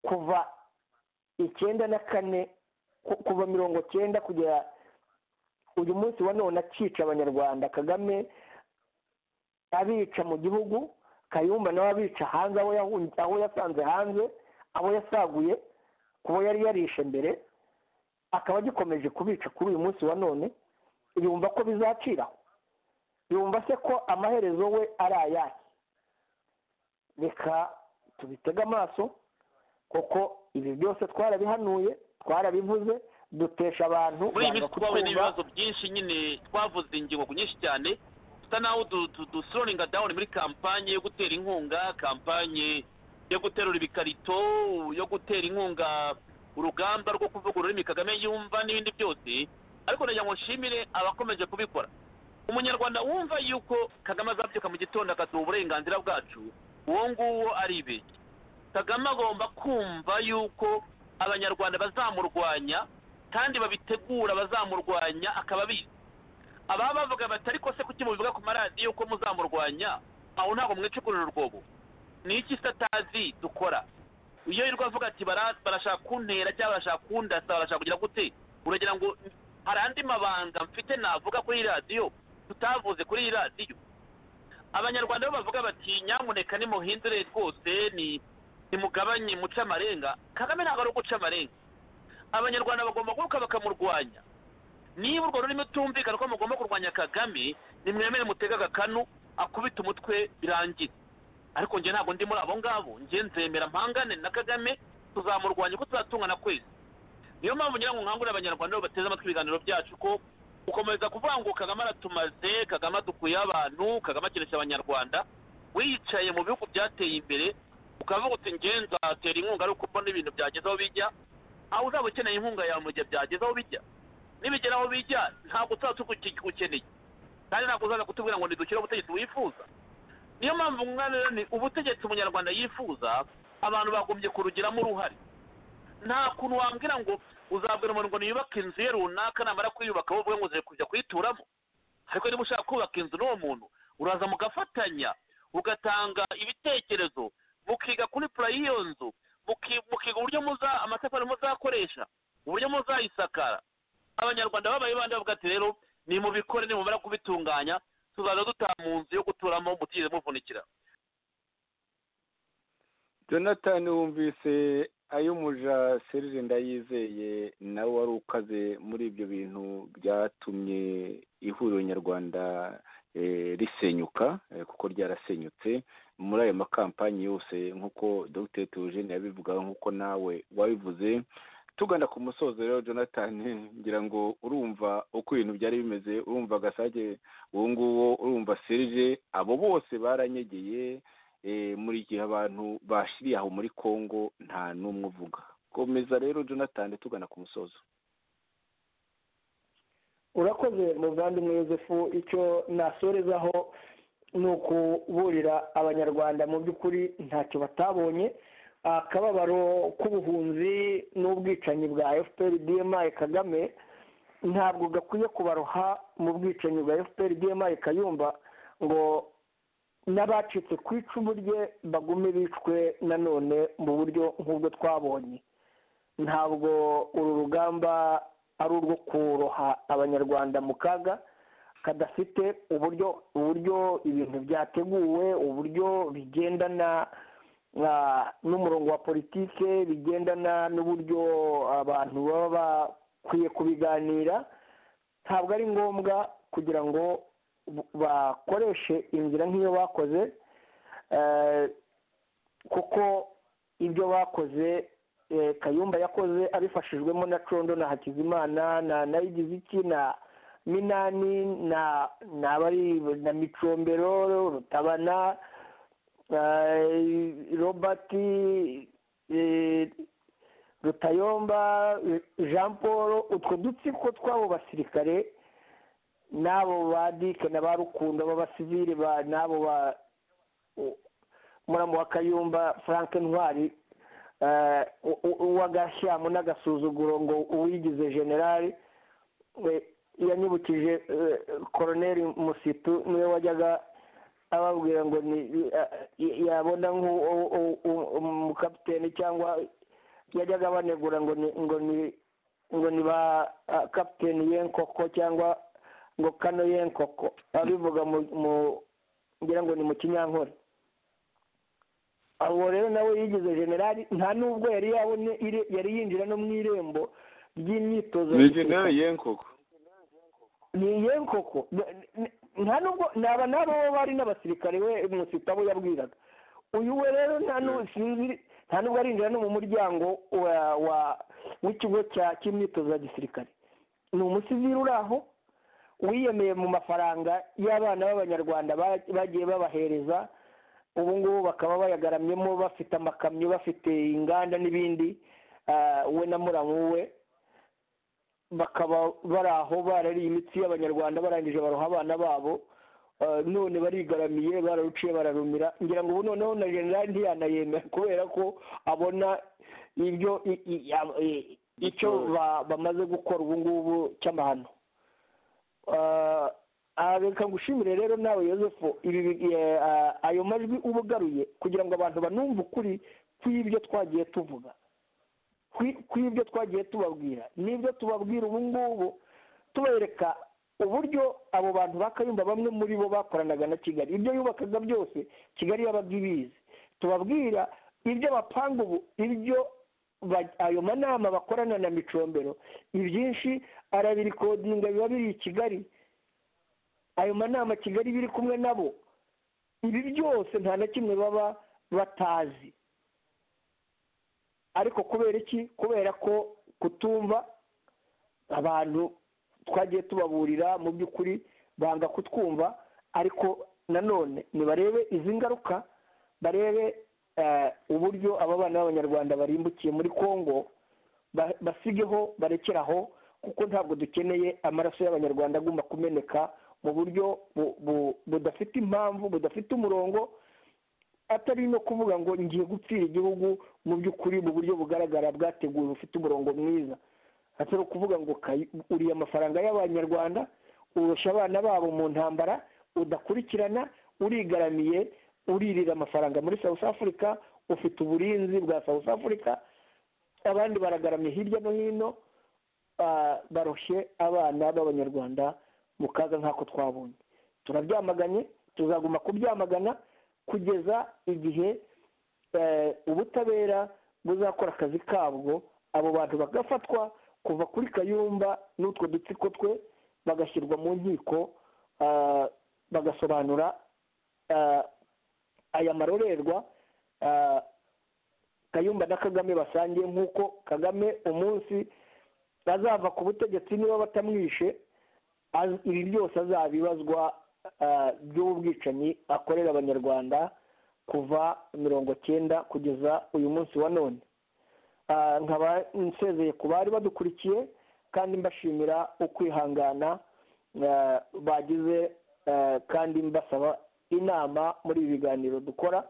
kuva icyenda na kane kuva mirongo cyenda kugera uyu munsi wa none akica abanyarwanda kagame abica mu gihugu kayumba nawe abica hanze aho yasanze hanze abo yasaguye kubo yari yarishe mbere akaba agikomeje kubica kuri uyu munsi wa none yumva ko bizaciraho yumva se ko amaherezo we ari ayahe reka tubitege amaso kuko ibi byose twarabihanuye twarabivuze dutesha abantu muri iyi minsi twahuye n'ibibazo byinshi nyine twavuze ingingo nyinshi cyane dusa naho dusironinga dawuni muri kampanye yo gutera inkunga kampanye yo guterura ibikarito yo gutera inkunga urugamba rwo kuvuga ururimi kagame yumva n'ibindi byose ariko nagira ngo nshimire abakomeje kubikora umunyarwanda wumva yuko kagame azabyuka mu gitondo akaduha uburenganzira bwacu uwo nguwo ari ibiki kagame agomba kumva yuko abanyarwanda bazamurwanya kandi babitegura bazamurwanya akaba abizi ababa bavuga bati ariko se kuki mubivuga ku maradiyo ko muzamurwanya aho ntabwo mwicukurira urwobo ni iki se atazi dukora iyo yirwa avuga ati barashaka kuntera cyangwa barashaka kundasa barashaka kugira gute uragira ngo hari andi mabanga mfite navuga kuri iyi radiyo tutavuze kuri iyi radiyo abanyarwanda bo bavuga bati nyamuneka nimuhindure rwose ni nimugabanye muca amarenga kagame ntabwo ari uguca amarenga abanyarwanda bagomba guruka bakamurwanya niba urwo rurimi utumvikana ko mugomba kurwanya kagame nimwemere mutega agakanu akubita umutwe birangira ariko njye ntabwo ndi muri abo ngabo njye nzemera mpangane na kagame tuzamurwanya uko tuzatungana kwezi niyo mpamvu ngira ngo nkangurire abanyarwanda bo bateze amatwi ibiganiro byacu ko gukomeza kuvuga ngo kagame aratumaze kagame adukuye abantu kagame akinisha abanyarwanda wiyicaye mu bihugu byateye imbere ukavuga uti ngewe nzatera inkunga ariko mbona ibintu byageze aho bijya aho uzaba ukeneye inkunga yawe mu gihe byageze aho bijya nibigera aho bijya ntabwo uzaba ukeneye kandi ntabwo uzaza kutubwira ngo ntidukire ubutegetsi wifuza niyo mpamvu rero ni ubutegetsi umunyarwanda yifuza abantu bagombye kurugiramo uruhare nta kuntu wambwira ngo uzabwira umuntu ngo niyubake inzu ye runaka namara kuyubaka wowe ngo uze kujya kuyituramo ariko niba ushaka kubaka inzu n'uwo muntu uraza mugafatanya ugatanga ibitekerezo mukiga kuri pura y'iyo nzu mukiga uburyo muza amatafari muzakoresha uburyo muzayisakara abanyarwanda babaye bandi bavuga ati rero nimubikore nimubara kubitunganya tuzaza dutaha mu nzu yo guturamo mutigeze muvunikira jonathan wumvise ayo umuja serire ndayizeye nawe wari ukaze muri ibyo bintu byatumye ihuriro nyarwanda risenyuka kuko ryarasenyutse muri ayo makampanyi yose nk'uko dogiteri tuyujene yabivugaho nk'uko nawe wabivuze tugana ku musozo rero jonathan ngira ngo urumva uko ibintu byari bimeze urumva agasage uwo nguwo urumva serije abo bose baranyegeye muri gihe abantu bashiriye aho muri congo nta n'umwe uvuga komeza rero jonathan tugana ku musozo urakoze muvandimwe yosefu icyo nasorezaho ni ukuburira abanyarwanda mu by'ukuri ntacyo batabonye akababaro k'ubuhunzi n'ubwicanyi bwa fpr dma kagame ntabwo gakwiye kubaroha mu bwicanyi bwa fpr dma kayumba ngo n'abacitse ku icumu rye bagume bicwe nanone mu buryo nk'ubwo twabonye ntabwo uru rugamba ari urwo kuroha abanyarwanda mu kaga kadafite uburyo uburyo ibintu byateguwe uburyo bigendana n'umurongo wa politike bigendana n'uburyo abantu baba bakwiye kubiganira ntabwo ari ngombwa kugira ngo bakoreshe inzira nk'iyo bakoze kuko ibyo bakoze kayumba yakoze abifashijwemo na condo na hakizimana na nayigiziki na minani na n'abari na micombero rutabana robert rutayomba jean paul utwo dutsiko tw'abo basirikare n'abo ba dike na ba rukundo b'abasivire n'abo ba muramu wa kayumba frank ntwari uw'agashyamu n'agasuzuguro ngo uwigize generali yanyibukije koroneri musitu niwe wajyaga ababwira ngo yabona nk'umukapiteni cyangwa yajyaga abanegura ngo ni ngo ni ba kapiteni yenkoko cyangwa ngo kano yenkoko abivuga mu ngira ngo ni mu kinyankore abo rero nawe yigize generali nta nubwo yari yabone yari yinjira no mu irembo ry'imyitozo ni generali yenkoko ni yenkoko nta nubwo naba nabo bari n'abasirikare we umusita abo yabwiraga uyu we rero nta nubwo arinjira no mu muryango w'ikigo cy'imyitozo ya gisirikare ni umusivire uri aho wiyemeye mu mafaranga y'abana b'abanyarwanda bagiye babahereza ubu ngubu bakaba bayagaramyemo bafite amakamyo bafite inganda n'ibindi we na muramu we bakaba bari aho barariye imitsi y'abanyarwanda barangije baroha abana babo none barigaramiye bararuciye bararumira ngira ngo ubu noneho na generali ntiyanayemera kubera ko abona ibyo icyo bamaze gukora ubu ngubu cy'amahano reka ngushimire rero nawe yosefu ayo majwi uba ugaruye kugira ngo abantu banumve ukuri kw'ibyo twagiye tuvuga kw'ibyo twagiye tubabwira n'ibyo tubabwira ubu ngubu tubereka uburyo abo bantu bakayumva bamwe muri bo bakoranaga na kigali ibyo yubakaga byose kigali yabaga ibizi tubabwira ibyo bapanga ubu ibyo ayo manama bakorana na micombero ibyinshi arabirikodinga biba biri i kigali ayo manama kigali biri kumwe nabo ibi byose nta na kimwe baba batazi ariko kubera iki kubera ko kutumva abantu twagiye tubaburira mu by'ukuri banga kutwumva ariko nanone nibarebe izi ngaruka barebe uburyo aba bana b'abanyarwanda barimbukiye muri congo basigeho barekeraho kuko ntabwo dukeneye amaraso y'abanyarwanda agomba kumeneka mu buryo budafite impamvu budafite umurongo atari no kuvuga ngo ngiye gupfira igihugu mu by'ukuri mu buryo bugaragara bwateguwe bufite umurongo mwiza atari ukuvuga ngo uriye amafaranga y'abanyarwanda urusha abana babo mu ntambara udakurikirana urigaramiye uririra amafaranga muri south africa ufite uburinzi bwa south africa abandi baragaramye hirya no hino baroshye abana b'abanyarwanda mu kaga nk'ako twabonye turabyamaganye tuzaguma kubyamagana kugeza igihe ubutabera buzakora akazi kabwo abo bantu bagafatwa kuva kuri kayumba n'utwo dutsiko twe bagashyirwa mu nkiko bagasobanura aya marorerwa kayumba na kagame basangiye nk'uko kagame umunsi azava ku butegetsi niba batamwishe ibi byose azabibazwa by'ubwicanyi akorera abanyarwanda kuva mirongo cyenda kugeza uyu munsi wa none nkaba nsezeye ku bari badukurikiye kandi mbashimira ukwihangana bagize kandi mbasaba inama muri ibi biganiro dukora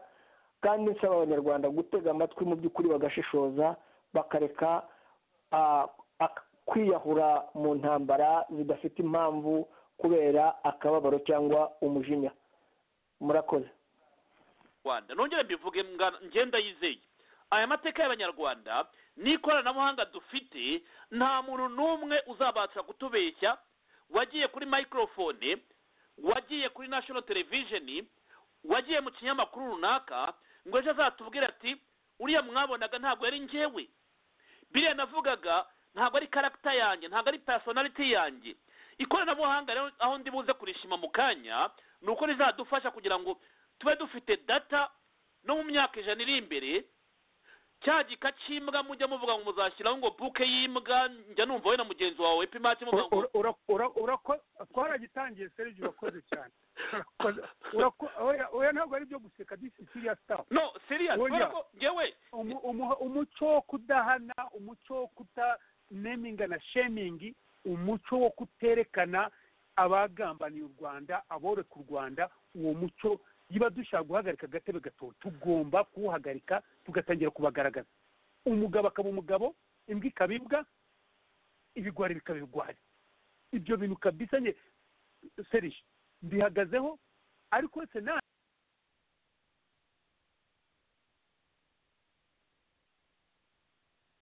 kandi nsaba abanyarwanda gutega amatwi mu by'ukuri bagashishoza bakareka kwiyahura mu ntambara zidafite impamvu kubera akababaro cyangwa umujinya murakoze rwanda nongere mbivuge ngenda yizeye aya mateka y'abanyarwanda n'ikoranabuhanga dufite nta muntu n'umwe uzabasha kutubeshya wagiye kuri mayikorofone wagiye kuri nashono televisheni wagiye mu kinyamakuru runaka ngo ejo azatubwire ati uriya mwabonaga ntabwo yari ngewe biriya navugaga ntabwo ari karagita yanjye ntabwo ari personality yanjye ikoranabuhanga rero aho ndi buze kurishima mu kanya ni uko rizadufasha kugira ngo tube dufite data no mu myaka ijana iri imbere cya gika cy'imbwa mujya muvuga ngo muzashyiraho ngo buke y'imbwa njya numva we na mugenzi wawe pimati muvuga ngo twaragitangiye serivisi urakoze cyane oya ntabwo ari ibyo guseka disi siriya sitafu no siriya ngewe umuco wo kudahana umuco wo kutaneminga na shemingi umuco wo kuterekana abagambaniye u rwanda aboreka u rwanda uwo muco niba dushaka guhagarika agatebe gato tugomba kuwuhagarika tugatangira kubagaragaza umugabo akaba umugabo imbwa ikaba imbwa ibigwari bikaba ibigwari ibyo bintu kabisa nye serije mbihagazeho ariko senari